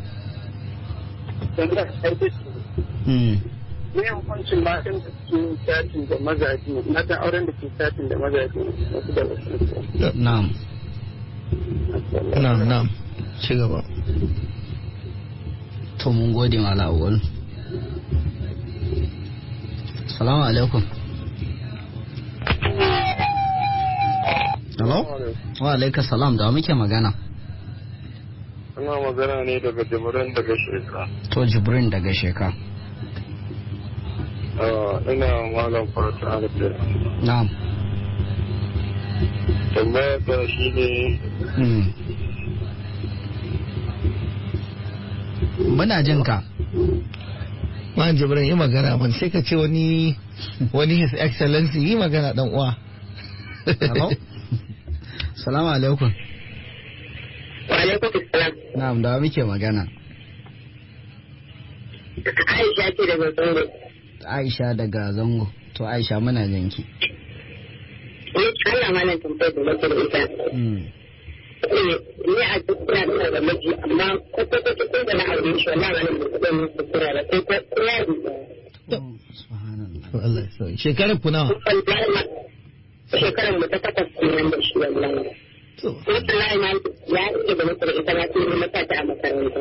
Dan da sai Hmm. ne hukuncin matan da suke chatin da mazaje matan auren da ke chatin da mazaje wasu da wasu. Na'am. Na'am na'am. Ci gaba. To mun gode mala Awwalu. Assalamu alaikum. Hello? Wa alaikum salam da wa muke magana. Ina magana ne daga jimurin daga shekara. To Jibrin daga Sheka. Ina malam fatan alkhairi. Na'am. Tambaya ta shi ne Hmm. Muna jin ka. Man Jibrin yi magana man sai ka ce wani wani his excellency yi magana dan uwa. Hello? Assalamu alaikum. wa alaikum assalam Na'am da wa muke magana. Aisha ce daga Zango Aisha daga Zango. To Aisha muna jin ki. ni Allah malam tambayar da nake da ita Hmm. ni a duk ina da da miji amma kwata-kwata ko da na aure shi wallahi malam ba ku gani kuskura ba ko ko ko ya bi Oh, Subhanallah. Allah ya sauya. Shekarar ku nawa? wallahi ma shekarar mu ta takwas kenan da shi wallahi To. wallahi ma ya ce da mutum ita ma tun mata ta a makaranta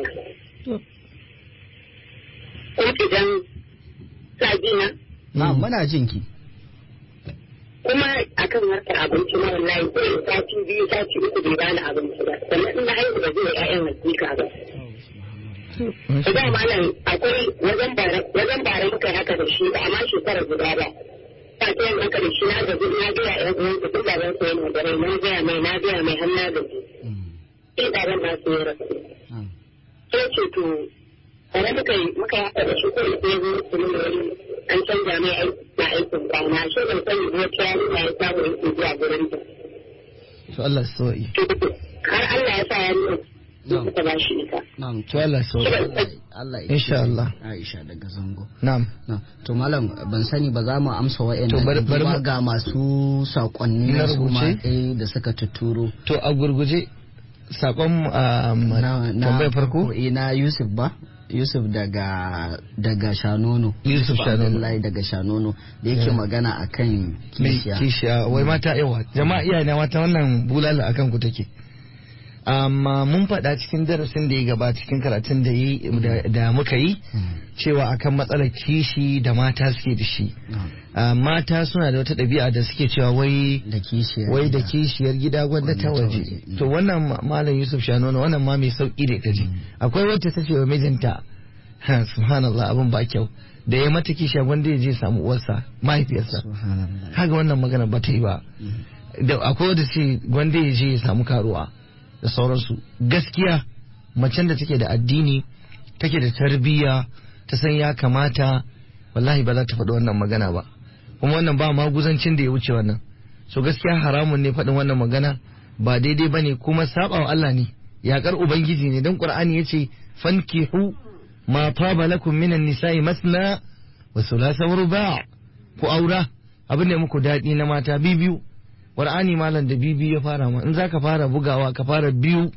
ko idan sa na Na'am muna jin ki. kuma akan harkar abinci na wallahi sai sati biyu sati uku bai bani abinci ba sannan ina haihu da zai ƴaƴan hakika ba da malam akwai wajen bara wajen bara muka haka da shi ba amma shekara guda ba ta ce yin haka da shi na gaji na gaya ƴan uwan su duk baban su yana da rai na gaya mai na gaya mai har na gaji Hmm. sai baban na su ya rasu Na'am. sai ce to bare muka yi muka yi haka da shi ko sai zo su nuna wani an canza mai aiki na aikin rana shi ban sani ko ta yarinya ya samu aiki zuwa gurin ta To Allah ya sauya. har Allah ya sa ya nuna Na'am. suka ba shi ita na'am to Allah sau Allah ya Insha kiyaye Allah. Aisha daga zango na'am Na, to malam ban sani ba za mu amsa wa'annan To, bari- bari duba mu- ga masu sakonni Na na su ma rubuce? eh, da suka tuturo to a gurguje sakon um, na na tambayar farko eh, na Yusuf ba Yusuf daga daga Shanono Yusuf Shanono. Abdullahi daga Shanono da yake Yeah. magana akan mai kishiya kishiya wai mata yawa jama'a iyaye na mata wannan bulala akan ku take amma mun faɗa cikin darasin da ya gaba cikin karatun da yi da- da muka yi Hmm, cewa akan matsalar kishi da mata suke da shi na'am. Ah, mata suna da wata ɗabi'a da suke cewa wai da kishiya wai da kishiyar gida gwanda ta Gwanda ta waje waje. to wannan ma- malam yusuf shanono wannan ma mai sauki da kaji akwai wacce ta ce wa mijinta ha, subhanallah abin ba kyau da ya mata kishiya gwanda ya je samu uwarsa mahaifiyarsa Subhanallah. kaga wannan magana ba ta yi ba da akwai wadda ce gwanda ya je ya samu karuwa da sauransu gaskiya macen da take da addini take da tarbiyya ta san ya kamata wallahi ba za ta faɗi wannan magana ba kuma wannan ba maguzancin da ya wuce wannan so gaskiya haramun ne faɗin wannan magana ba daidai ba ne kuma saɓawa Allah ne yaƙar ubangiji ne don ƙur'ani ya ce fankihu ma taba lakum minan nisa'i masna wa thulatha wa ruba' ku aura abin da ya muku daɗi na mata biyu Qur'ani malam da bibi ya fara ma in zaka fara bugawa ka fara biyu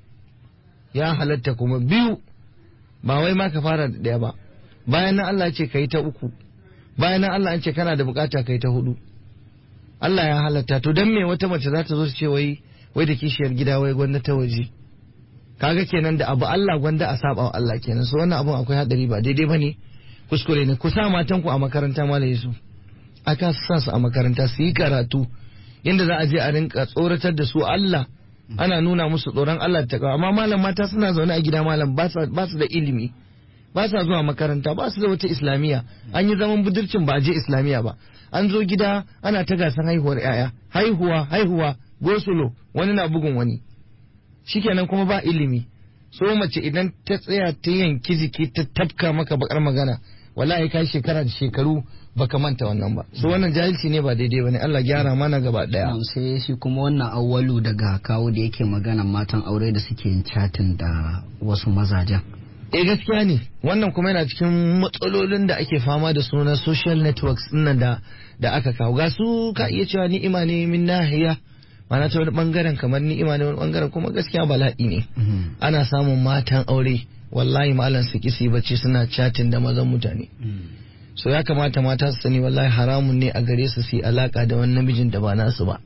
ya halatta kuma biyu ba wai ma ka fara da ɗaya ba bayan nan Allah ce kai ta uku bayan nan Allah ce kana da bukata kai ta hudu Allah ya halatta to dan me wata mace za ta zo su ce wai wai da kishiyar gida wai gwanda ta waje kaga kenan da abu Allah gwanda a saba wa Allah kenan so wannan abun akwai hadari ba daidai bane kuskure ne ku sa matan ku a makaranta malam Yusuf aka sa su a makaranta su yi karatu yadda za a je a rinka tsoratar da su Allah ana nuna musu tsoron Allah ta amma malam mata suna zaune a gida malam ba su ba su da ilimi ba sa zuwa makaranta ba su da wata islamiyya an yi zaman budurcin ba a je islamiyya ba an zo gida ana ta gasan haihuwar yaya haihuwa haihuwa gosulo wani na bugun wani shikenan kuma ba ilimi so mace idan ta tsaya ta yanki jiki ta tafka maka bakar magana wallahi kai shekara da shekaru baka manta wannan ba so wannan jahilci ne ba daidai bane Allah gyara mana gaba daya Na'am, sai shi kuma wannan awwalu daga kawo da yake magana matan aure da suke yin chatin da wasu mazajen eh gaskiya ne wannan kuma yana cikin matsalolin da ake fama da su na social networks nan da da aka kawo ga su ka iya cewa ni'ima ne min nahiya ma'ana ta wani bangaren kamar ni'ima ne wani bangaren kuma gaskiya bala'i ne ana samun matan aure wallahi malam su kisi bacci suna chatting da mazan mutane so ya kamata mata su sani wallahi haramun ne a gare su su yi alaka da wani namijin da ba nasu ba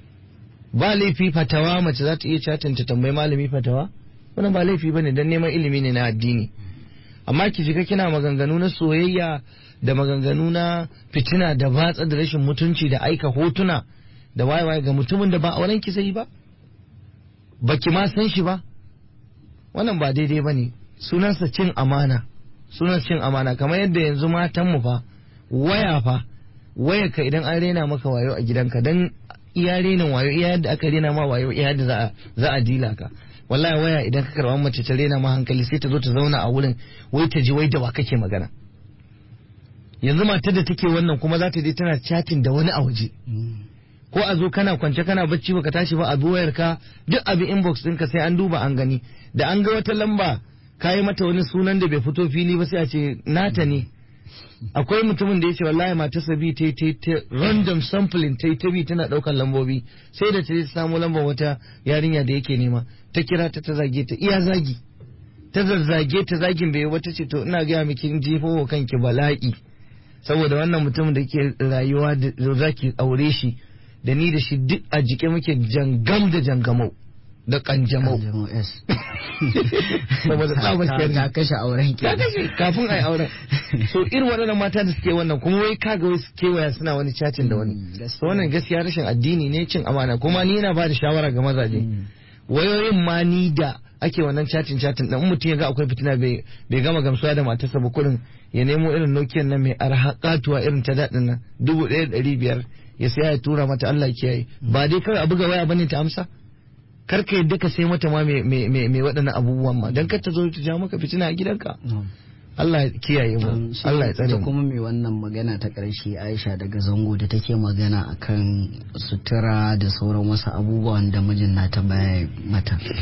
ba laifi fatawa mace za ta iya chatting ta tambayi malami fatawa wannan ba laifi bane dan neman ilimi ne na addini amma ki shiga kina maganganu na soyayya da maganganu na fitina da batsa da rashin mutunci da aika hotuna da waye ga mutumin da ba auren ki sai ba baki ma san shi ba wannan ba daidai bane sunansa cin amana sunan cin amana kamar yadda yanzu matan mu fa waya fa waya ka idan an rena maka wayo a gidanka dan iya renin wayo iya yadda aka rena ma wayo iya yadda za a za a dila ka wallahi waya idan ka karɓa mace ta rena ma hankali sai ta zo ta zauna a wurin wai ta ji wai da wa kake magana yanzu matar da take wannan kuma za ta je tana chatting da wani a waje ko a zo kana kwance kana bacci baka tashi ba a bi wayar ka duk abin inbox ɗinka sai an duba an gani da an ga wata lamba ka yi mata wani sunan da bai fito fili ba sai a ce nata ne akwai mutumin da ya ce wallahi matarsa bi ta ta ta random sampling ta ta bi tana ɗaukar lambobi sai da ta je ta samu lambar wata yarinya da yake nema ta kira ta ta zage ta iya zagi ta zazzage ta zagin bai wata ce to ina gaya miki in jefo wa kanki bala'i saboda wannan mutumin da ke rayuwa da zaki aure shi da ni da shi duk a jike muke jangam da jangamau da kanjamau Kanjamau S. saboda tsabar Ta- sharri. ta kashe auren ki ya kashe kafin a yi auren so irin waɗannan mata da suke wannan kuma wai kaga wai su kewaya suna wani cacin da wani gaskiya. so wannan gaskiya rashin addini ne cin amana kuma ni yana ba da shawara ga mazaje wayoyin ma ni da ake wannan cacin cacin dan mutum ya ga akwai fitina bai bai gama gamsuwa da matarsa ba kurin ya nemo irin Nokia nan mai arha katuwa irin ta daɗin nan dubu ɗaya da ɗari biyar ya saya ya tura mata Allah ya kiyaye ba dai kawai a buga waya bane ta amsa kar ka yadda ka sai mata ma mai mai mai mai waɗannan abubuwan ma dan kar ta zo ta ja maka fitina a gidanka Na'am. Allah ya kiyaye mu Um, shi Allah ya tsare ita mu kuma mai wannan magana ta ƙarshe Aisha daga zango da take magana akan sutura da sauran wasu abubuwan da mijin nata baya mata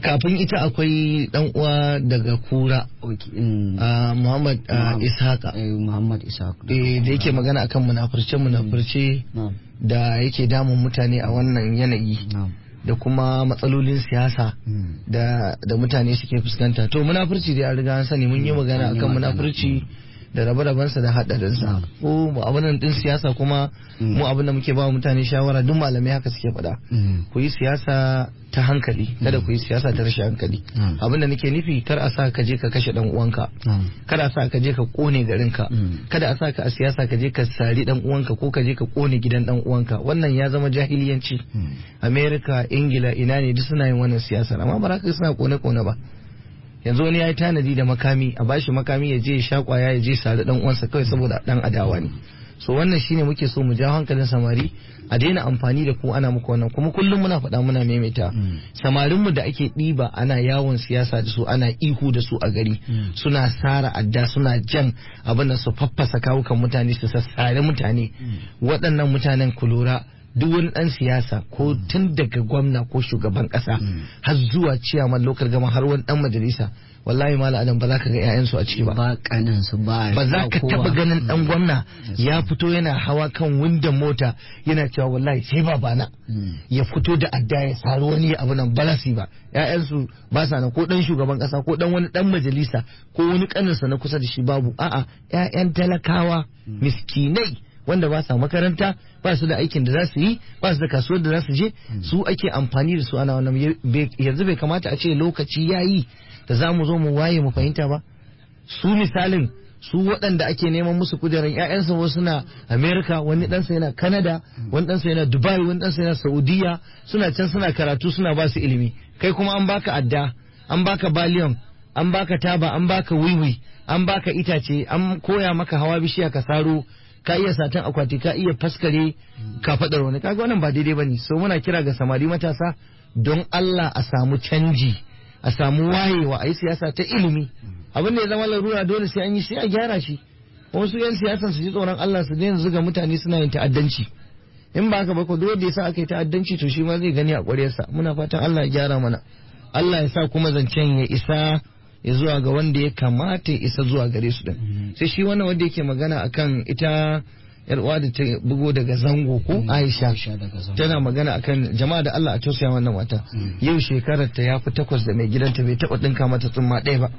kafin ita akwai dan uwa daga kura Okay, mm, ah, Muhammad ah, Muhammad. Ishaka eh, Muhammad Ishaq eh, da yake magana akan munafurce munafurce na'am da yake damun mutane a wannan yanayi na'am da kuma matsalolin siyasa mm, da da mutane suke fuskanta to munafurci dai an riga an sani mun yi magana an yi akan magana. munafurci da rabe-rabensa da haɗarinsa ko mu abin nan din siyasa kuma Mm. mu abin da muke ba wa mutane shawara duk malamai haka suke faɗa mm, ku yi siyasa ta hankali kada ku yi siyasa ta rashin hankali Mm. abin da nake nufi kar a sa ka je ka kashe dan uwanka na'am kada a sa ka je ka kone garinka Mm. kada a sa ka a siyasa ka je ka sari dan uwanka ko ka je ka kone gidan dan uwanka wannan ya zama jahiliyanci mm, america ingila ina ne duk suna yin wannan siyasar amma ba za ka suna kone kone ba yanzu wani ya yi tanadi da makami a bashi makami ya je ya sha kwaya ya je sari dan uwansa kawai saboda dan adawa ne so wannan shine muke so mu ja hankalin samari a daina amfani da ku ana muku wannan kuma kullum muna faɗa muna maimaita Mm. samarinmu da ake ɗiba ana yawon siyasa da su ana ihu da su a gari Mm. suna sara adda suna jan abin da su faffasa kawukan mutane su sassare mutane waɗannan mutanen ku lura duk wani ɗan siyasa ko tun daga gwamna ko shugaban ƙasa har zuwa ciyaman lokal gama har wani ɗan majalisa wallahi mala adam ba za ka ga 'ya'yansu a ciki ba ba kanin su ba ba za ka kowa. taba ganin dan Mm, gwamna ya fito yana hawa kan windon mota yana cewa wallahi sai babana mm, ya fito da adda ya sari wani abu nan balasi ba ƴaƴansu ba sa nan ko dan shugaban kasa ko dan wani dan majalisa ko wani kaninsa na kusa da shi babu a'a ƴaƴan talakawa miskinai wanda ba sa makaranta ba su da aikin da za su yi ba su da kasuwar da za su je su ake amfani da su ana wannan bai- yanzu bai kamata a ce lokaci yayi da za mu zo mu waye mu fahimta ba su misalin su waɗanda ake neman musu kujerar ƴaƴansa wasu na Amerika wani ɗansa yana Canada wani ɗansa yana Dubai wani ɗansa yana Saudiya suna can suna karatu suna ba su ilimi kai kuma an baka adda an baka baliyon an baka taba an baka wiwi an baka itace an koya maka hawa bishiya ka saro ka iya satan akwati ka iya faskare ka faɗar wani kaga wannan ba daidai bane so muna kira ga samari matasa don Allah a samu canji a samu wayewa a yi siyasa ta ilimi abin da ya zama larura dole sai an yi sai a gyara shi wasu yan siyasan su ji tsoron Allah su daina zuga mutane suna yin ta'addanci in ba haka ba ko dole da yasa aka yi ta'addanci to shi ma zai gani a ƙwaryarsa muna fatan Allah ya gyara mana Allah ya sa kuma zancen ya isa ya zuwa ga wanda ya kamata ya isa zuwa gare su din sai shi wannan wanda yake magana akan ita yar uwa da ta bugo daga zango ko Aisha Aisha daga Zango. tana magana akan jama'a da Allah a tausaya wannan wata Mm. yau shekarar ta ya fi takwas da mai gidanta bai taba dinka mata tsumma ɗaya ba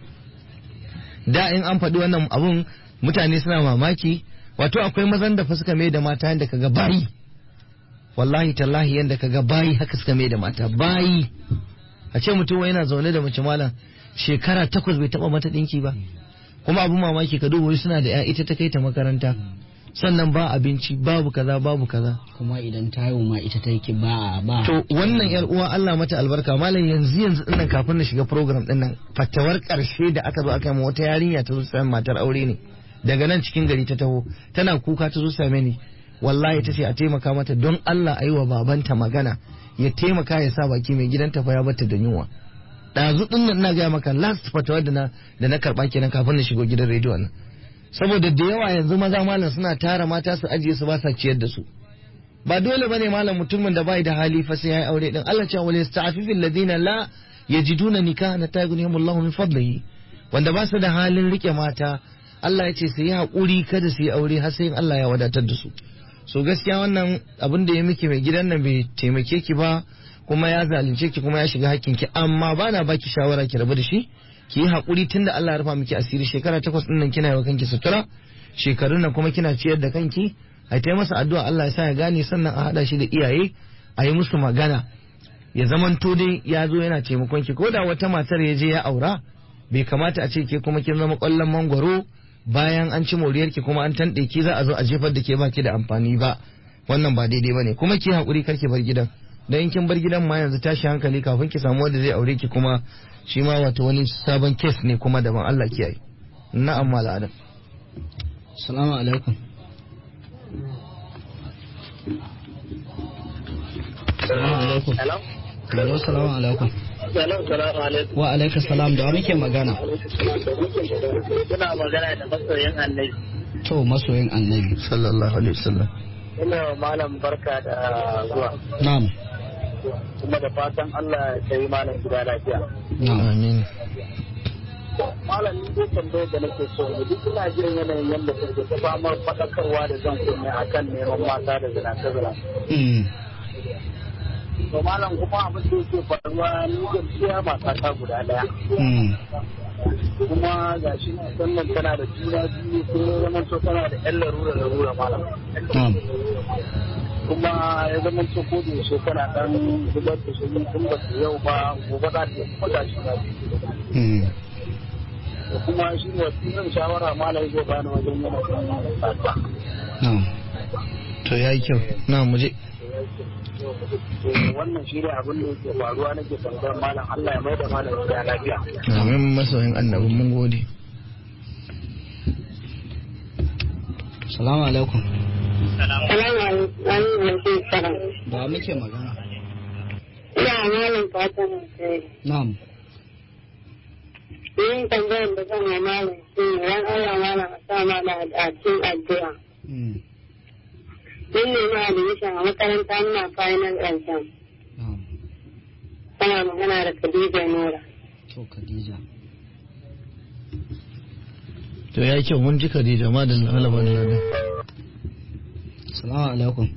da in an faɗi wannan abun mutane suna mamaki wato akwai mazan da fa suka mai da mata yadda kaga bayi wallahi tallahi yadda kaga bayi haka suka mai da mata bayi a ce mutum wai yana zaune da mace malam shekara takwas bai taba mata ɗinki ba kuma abun mamaki ka duba wai suna da 'ya ita ta kai ta makaranta sannan ba abinci babu kaza babu kaza kuma idan ta haihu ma ita ta yi ba ba To wannan yar uwa Allah mata albarka malam yanzu yanzu dinnan kafin na shiga program dinnan fatawar karshe da aka zo aka yi ma wata yarinya ta zo sami matar aure ne daga nan cikin gari ta taho tana kuka ta zo same ni wallahi ta ce a taimaka mata don Allah a yi wa babanta magana ya taimaka ya sa baki mai gidanta fa ya bata da yunwa ɗazu din nan ina gaya maka last fatawar da na da na karɓa kenan kafin na shigo gidan rediyon nan saboda da yawa yanzu maza malam suna tara mata su ajiye su ba sa ciyar da su ba dole bane malam mutumin da bai da hali fa sai yayi aure din Allah cewa wal yasta'fifil ladina la yajiduna nikahan hatta yughnihimullahu min fadlihi wanda ba su da halin rike mata Allah ya ce su yi hakuri kada su yi aure har sai Allah ya wadatar da su so gaskiya wannan abin da ya miki mai gidan nan bai taimake ki ba kuma ya zalunce ki kuma ya shiga hakkin ki amma bana baki shawara ki rabu da shi ki yi hakuri tunda Allah ya rufa miki asiri shekara takwas din nan kina yi wa kanki sutura shekarun nan kuma kina ciyar da kanki a ta masa addu'a Allah ya sa ya gane sannan a hada shi da iyaye a yi musu magana ya zamanto dai ya zo yana taimakon ki ko da wata matar ya je ya aura bai kamata a ce ke kuma kin zama kwallon mangwaro bayan an ci moriyar ki kuma an tanɗe ki za a zo a jefar da ke ba ki da amfani ba wannan ba daidai bane kuma ki hakuri kar ki bar gidan dan in kin bar gidan ma yanzu tashi hankali kafin ki samu wanda zai aure ki kuma shi ma wato wani sabon kes ne kuma daban Allah kiyaye na'am mala adam Salamu alaikum. Salamu alaikum. Hello? Hello, salamu alaikum. Hello, salamu alaikum. Wa alaikum salam da wa muke magana? Kuna magana da masoyin annabi. To masoyin annabi. sallallahu alaihi wasallam Ina wa malam barka da zuwa. Na'am. kuma da fatan Allah ya yi malam gida lafiya. amin Malam ni dai tambayar da nake so ne duk ina jin yanayin yadda kuke ta famar faɗakarwa da zan kunne akan neman mata da zinace zinace. Mm. To malam kuma abin da yake faruwa ni gaskiya mata ta guda ɗaya. Mm. Kuma ga shi sannan tana da juna biyu kuma ya zama to tana da ƴan larura larura malam. Na'am. kuma ya zama to ko da yaushe kana dan zubar da shi tun ba su yau ba gobe za ta yi kuma ga shi na biyu. Mm. da kuma shi ne wasu shawara malam zai bani wajen yana kan tsaka. Na'am. to yayi kyau na muje Wannan shi ne abin da yake faruwa nake tambayar malam Allah ya mai da malam gida lafiya. amin masoyin annabi mun gode Salamu alaikum. Salamu alaikum salam. Da muke magana. Ina malam fatan alheri. Na'am. Yin tambayar da zan yi malam shi ne ran Allah malam a sa mana a cikin addu'a. Mm. Mun nemi admission a makaranta muna final exam. Na'am. Tana magana da Khadija Nura. To Khadija. to yayi kyau mun ji Khadija ma da lalaba da lalaba Salamu alaikum.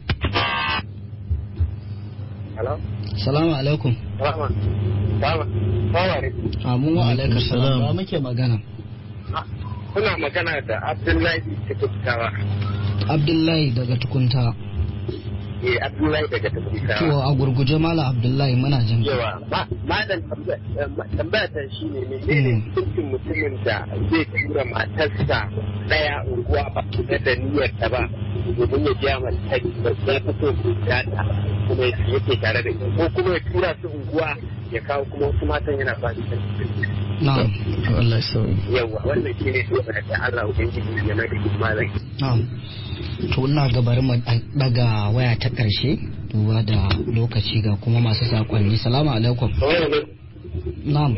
Hello? Salamu alaikum. Salama. Salama. Salama alaikum. Amin wa Alaikum alaikum salam. salam. Da muke magana. Kuna magana da Abdullahi Tukuttawa. Abdullahi daga tukunta. Eh Abdullahi daga To Tukuttawa. a gurguje Malam Abdullahi muna jin ka. Yawa, malam tambaya ta shi ne menene Mm. hukuncin mutumin da zai tura matarsa daya unguwa ba ta da niyyar ta ba domin ya biya mata ba ya fito su data kuma yake tare da ita ko kuma ya tura su unguwa ya kawo kuma wasu matan yana ba su Na'am. to Allah ya sauyi yawa wannan shi ne tambaya ta Allah ubangiji ya mai da malam Na'am. To ina ga bari mu daga waya ta ƙarshe duba da lokaci ga kuma masu sakonni. Salamu alaikum. Na'am.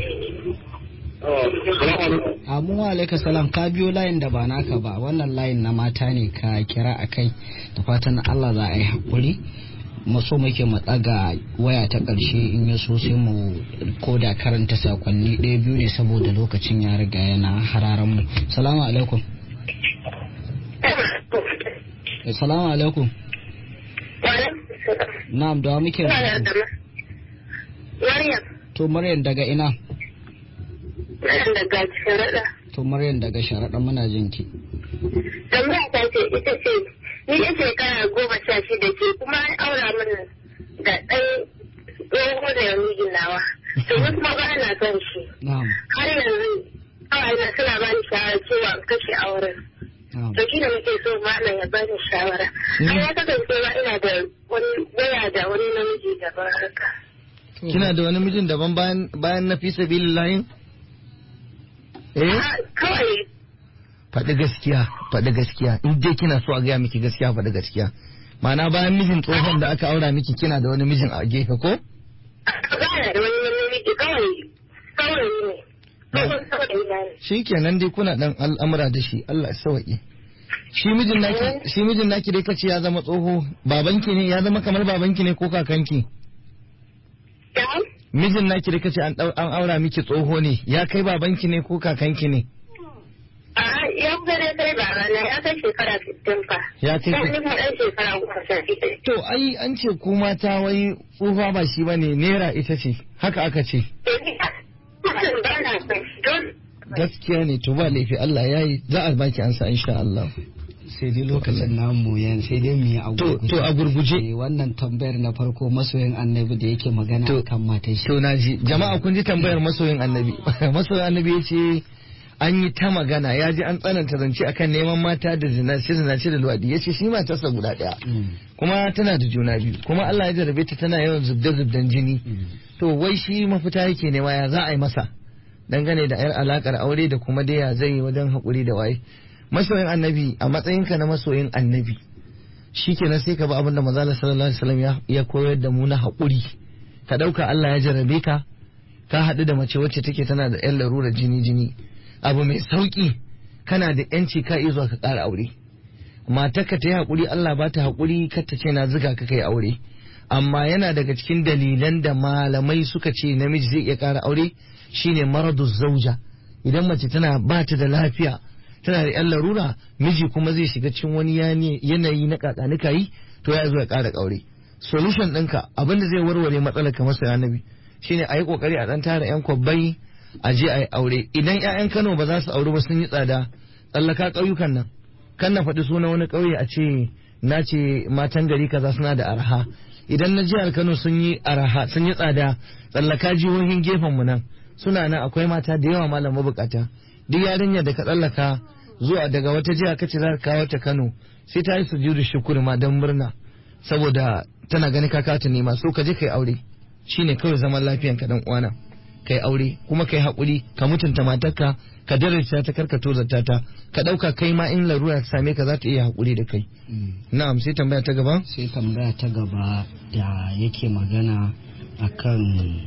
Amin wa alaikum salam ka biyo layin da ba naka ba wannan layin na mata ne ka kira a kai da fatan Allah za a yi haƙuri maso muke mu ɗaga waya ta ƙarshe in ya so sai mu koda karanta sakonni ɗaya biyu ne saboda lokacin ya riga yana hararan mu salamu alaikum Eh, salamu alaikum na'am da wa muke magana? Maryam, to maryam daga ina Maryam daga sharaɗa. to maryam daga sharaɗa muna jin ki Tambaya ta ce ita ce ni ya shekara goma sha shida ce kuma an aura mana da ɗan tsoho da ya mijin nawa. To ni kuma ba na son shi. na'am Har yanzu kawai na suna ba ni shawara cewa in kashe auren. na'am To shi da muke so malam ya bani shawara. Har ya kasance ma ina da wani waya da wani namiji daban haka. kina da wani mijin daban bayan bayan na fi sabilillahi eh Ah, Kawai faɗi gaskiya faɗi gaskiya in dai kina so a gaya miki gaskiya faɗi gaskiya ma'ana bayan mijin tsohon da aka aura miki kina da wani mijin a gefe ko ba da wani namiji kawai kawai ne. Kawai kawai ne. shi kenan dai kuna dan al'amura da shi Allah ya sauke shi mijin naki shi mijin naki dai kace ya zama tsoho babanki ne ya zama kamar babanki ne ko kakanki Da? mijin naki dai kace an dau- an aura miki tsoho ne ya kai babanki ne ko kakanki ne A ya gare kai ba rana ya kai shekara 60 fa. ya kai Sai ni kuma ɗan shekara goma sha shida. to ai an ce ku mata wai tsufa ba shi bane naira ita ce haka aka ce To ni ba ba na son shi don gaskiya ne to ba laifi Allah ya yi za a baki ansa insha Allah sai dai lokacin namu yan sai dai mu yi a To- to a gurguje. Eh, wannan tambayar na farko masoyin annabi da yake magana To- kan matan shi to na ji jama'a kun ji tambayar masoyin annabi masoyin annabi ya ce an yi ta magana ya ji an tsananta zance akan neman mata da zinace zinace da luwadi ya ce shi matarsa guda ɗaya Mm, kuma tana da juna biyu kuma Allah ya jarabe ta tana yawan zubda zubdan jini mm. to wai shi mafita yake nema ya za a yi masa dangane da yar alakar aure da kuma dai ya zai yi wajen haƙuri da waye masoyin annabi a matsayinka na masoyin annabi shi kenan sai ka bi abin da manzo sallallahu alaihi wasallam ya- ya koyar da mu na haƙuri ka ɗauka Allah ya jarabe ka ka haɗu da mace wacce take tana da yan larurar jini jini abu mai sauƙi kana da yanci ka iya zuwa ka ƙara aure matarka ta yi haƙuri Allah ba ta haƙuri kar ta ce na zuga ka kai aure amma yana daga cikin dalilan da malamai suka ce namiji zai iya ƙara aure shine maradu zauja idan mace tana ba ta da lafiya tana da yan larura miji kuma zai shiga cikin wani yanayi na kakanika yi to ya zo ya ƙara ƙaure solution ɗinka abinda zai warware matsalar kamar sai annabi shine a yi ƙoƙari a ɗan tara yan kwabbai a je a yi aure idan 'ya'yan kano ba za su aure ba sun yi tsada tsallaka ƙauyukan nan kan na faɗi suna wani ƙauye a ce na ce matan gari kaza suna da arha idan na jihar kano sun yi arha sun yi tsada tsallaka jihohin gefen mu nan suna nan akwai mata da yawa malam mabukata duk yarinya da ka tsallaka zuwa daga wata jiha kace za ka kawo ta kano sai ta yi sujudu shukuri ma don murna saboda tana gani ka ta nema so ka je kai aure shine kawai zaman lafiyan ka dan uwana kai aure kuma kai haƙuri ka mutunta matarka ka daraja ta karka tozarta ta ka ɗauka kai ma in larura ta same ka za ta iya haƙuri da kai na'am sai tambaya ta gaba sai tambaya ta gaba da yake magana akan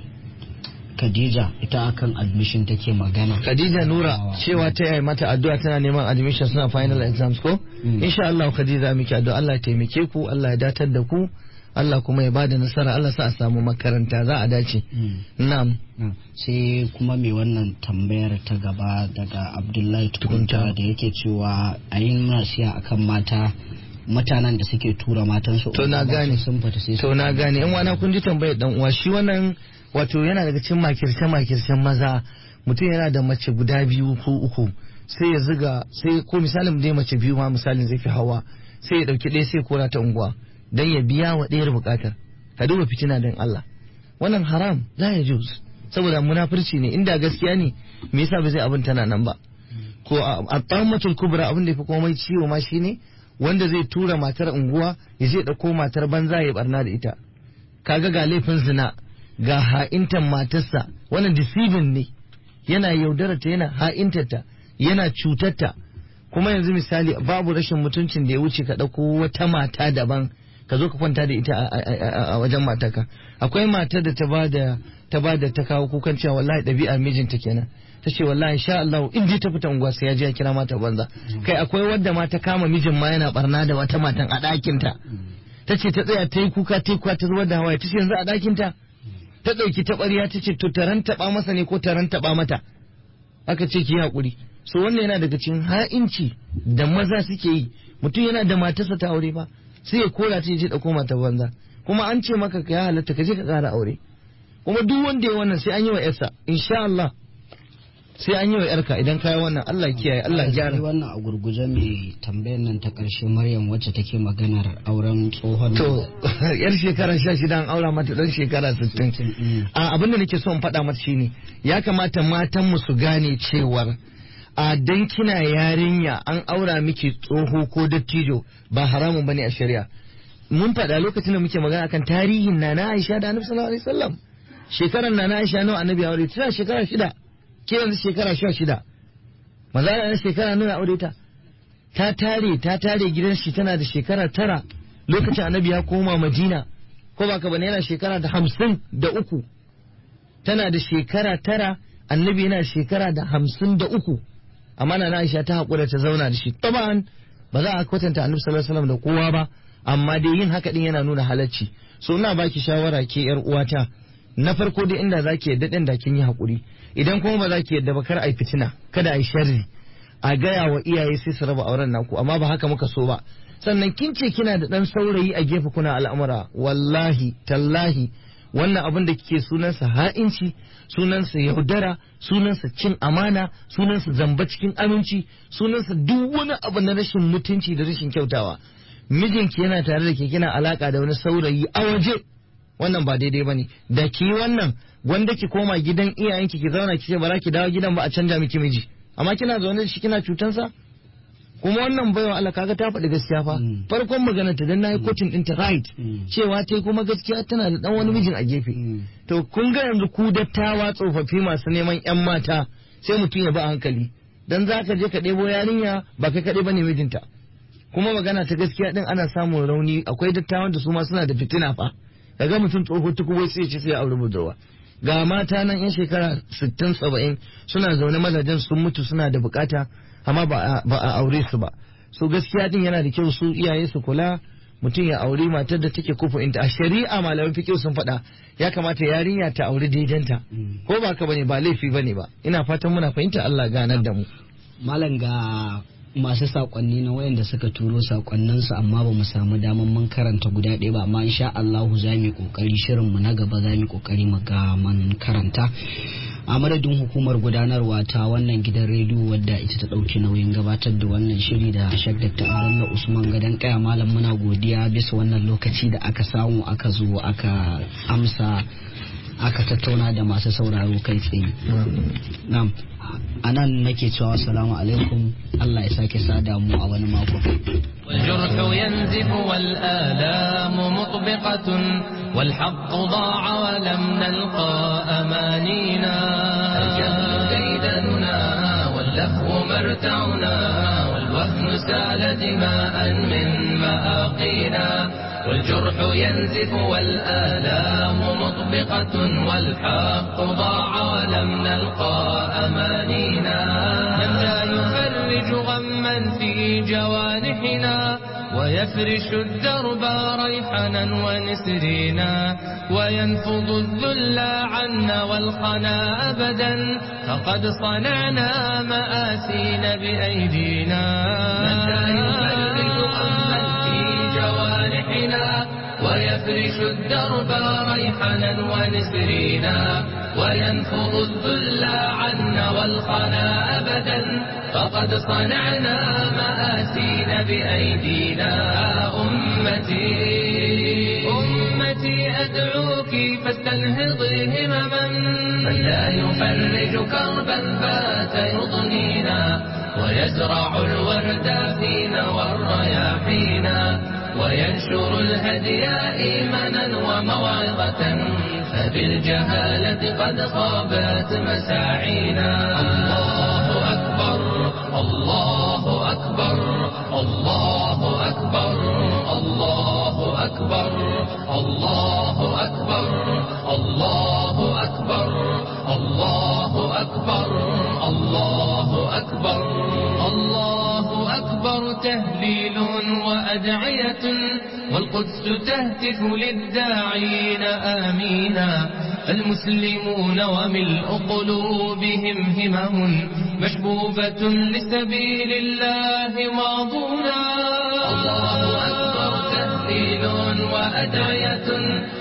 Khadija ita akan admission take magana Khadija Nura cewa ta yi mata addu'a tana neman admission suna final exams ko insha Allah Khadija miki addu'a Allah ya taimake ku Allah ya datar da ku Allah kuma ya bada nasara Allah sa a samu makaranta za a dace. Na'am. Sai kuma mai wannan tambayar ta gaba daga Abdullahi Tukunta da yake cewa a yi nasiya akan mata mutanen da suke tura matansu. To na gane. Sun fita sai To na gane. In wana kun ji tambayar dan uwa shi wannan wato yana daga cikin makirce makircen maza mutum yana da mace guda biyu ko uku sai ya ziga sai ko misalin dai mace biyu ma misalin zai fi hawa sai ya dauki ɗaya sai kora ta unguwa. don ya biya wa ɗayar buƙatar ka duba fitina don Allah wannan haram za ya juz saboda munafurci ne inda gaskiya ne me yasa ba zai abin tana nan ba ko a tsammatul kubra abin da ya fi komai ciwo ma shine wanda zai tura matar unguwa ya je ɗauko matar banza ya barna da ita kaga ga laifin zina ga ha'intan matarsa wannan deceiving ne yana yaudarata yana ha'intarta yana cutarta kuma yanzu misali babu rashin mutuncin da ya wuce ka ɗauko wata mata daban ka zo ka kwanta da ita a wajen mataka akwai matar da ta bada ta bada ta kawo kukan cewa wallahi ɗabi'ar mijinta kenan ta ce wallahi sha Allah in ji ta fita unguwa sai ya je ya kira mata banza kai akwai wadda ma ta kama mijin ma yana barna da wata matan a ɗakin ta ta ce ta tsaya ta yi kuka ta yi kuka ta zubar da hawaye ta ce yanzu a ɗakin ta ta ɗauki ta ɓarya ta ce to taran taɓa masa ne ko taran taɓa mata aka ce ki haƙuri so wannan yana daga cikin ha'inci da maza suke yi mutum yana da matarsa ta aure ba sai ya kora ta je dauko mata banza kuma an ce maka ya halatta ka je ka kara aure kuma duk wanda ya wannan sai an yi wa yarsa insha Allah sai an yi wa yarka idan kai wannan Allah kiyaye Allah gyara wannan a gurguje mai tambayar nan ta karshe Maryam wacce take maganar auren tsohon to yar shekara 16 an aura mata dan shekara 60 a abin da nake so in faɗa mata shine ya kamata matan mu su gane cewar a dan kina yarinya an aura miki tsoho ko dattijo ba haramun bane a shari'a mun faɗa lokacin da muke magana akan tarihin nana Aisha da Annabi sallallahu alaihi wasallam shekaran nana Aisha nawa Annabi aure tana shekara shida ke yanzu shekara sha shida maza na shekara nawa aure ta ta tare ta tare gidan shi tana da shekara tara lokacin Annabi ya koma Madina ko ba ka bane yana shekara da hamsin da uku tana da shekara tara Annabi yana shekara da hamsin da uku amma na Aisha ta haƙura ta zauna da shi taban ba za a kwatanta Annabi sallallahu alaihi wasallam da kowa ba amma dai yin haka din yana nuna halacci so ina baki shawara ke yar uwata na farko dai inda zaki yadda din da kin yi haƙuri idan kuma ba zaki yadda ba kar ai fitina kada ai sharri a gaya wa iyaye sai su raba auren naku amma ba haka muka so ba sannan kin ce kina da dan saurayi a gefe kuna al'amura wallahi tallahi wannan abin da kike sunansa ha'inci sunansa yaudara sunansa cin amana sunansa zamba cikin aminci sunansa duk wani abu na rashin mutunci da rashin kyautawa mijinki yana tare da ke kina alaka da wani saurayi a waje wannan ba daidai bane da ki wannan gwanda ki koma gidan iyayenki ki zauna ki ce ba za ki dawo gidan ba a canja miki miji amma kina zaune da shi kina cutansa kuma wannan baiwa Allah kaga ta faɗi gaskiya fa farkon magana ta dan nayi coaching din ta right cewa tai kuma gaskiya tana da dan wani mijin a gefe to kun ga yanzu ku dattawa tsofaffi masu neman yan mata sai mutum ya ba hankali dan zaka je ka ɗebo yarinya ba kai kaɗai bane mijinta kuma magana ta gaskiya din ana samun rauni akwai dattawan da su ma suna da fitina fa kaga mutum tsoho tukubo sai ya ce sai ya aure budurwa ga mata nan yan shekara 60 70 suna zaune mazajen sun mutu suna da bukata amma ba a aure su ba so gaskiya din yana da kyau su iyaye su kula mutum ya auri matar da take kufu inta a shari'a malaman fiqh sun faɗa ya kamata yarinya ta auri daidanta ko ba ka bane ba laifi bane ba ina fatan muna fahimta Allah ganar da mu malam ga masu sakonni na wayanda suka turo sakonninsu amma ba mu samu daman mun karanta guda ɗaya ba amma insha Allah za mu yi kokari shirin mu na gaba za mu yi kokari mu ga mun karanta a madadin hukumar gudanarwa ta wannan gidan rediyo wadda ita ta ɗauki nauyin gabatar da wannan shiri da shak dr abdullah usman gadon kaya malam muna godiya bisa wannan lokaci da aka samu aka zo aka amsa aka tattauna da masu sauraro kai tsaye na'am a nan nake cewa salamu alaikum allah ya sake sada mu a wani mako والجرح ينزف والآلام مطبقة والحق ضاع ولم نلقى أمانينا الجهل ديدننا واللهو مرتعنا والوهن سال دماء من مآقينا والجرح ينزف والآلام مطبقة والحق ضاع ولم نلقى أمانينا من لا يفرج غما في جوانحنا ويفرش الدرب ريحنا ونسرينا وينفض الذل عنا والخنا أبدا فقد صنعنا مآسين بأيدينا من لا يفرج غما في جوانحنا ويفرش الدرب ريحنا ونسرينا وينفض الذل عنا والخنا أبدا فقد صنعنا مآسين بأيدينا أمتي أمتي أدعوك فاستنهضي همما من لا يفرج كربا بات يضنينا ويزرع الورد فينا والرياحينا وينشر الهدي إيمانا وموعظة فبالجهالة قد خابت مساعينا الله أكبر الله أكبر الله أكبر الله أكبر الله أكبر الله أكبر الله أكبر الله أكبر الله أكبر تهليل وأدعية والقدس تهتف للداعين آمينا المسلمون وملء قلوبهم همم مشبوبة لسبيل الله ماضونا الله أكبر تهليل وأدعية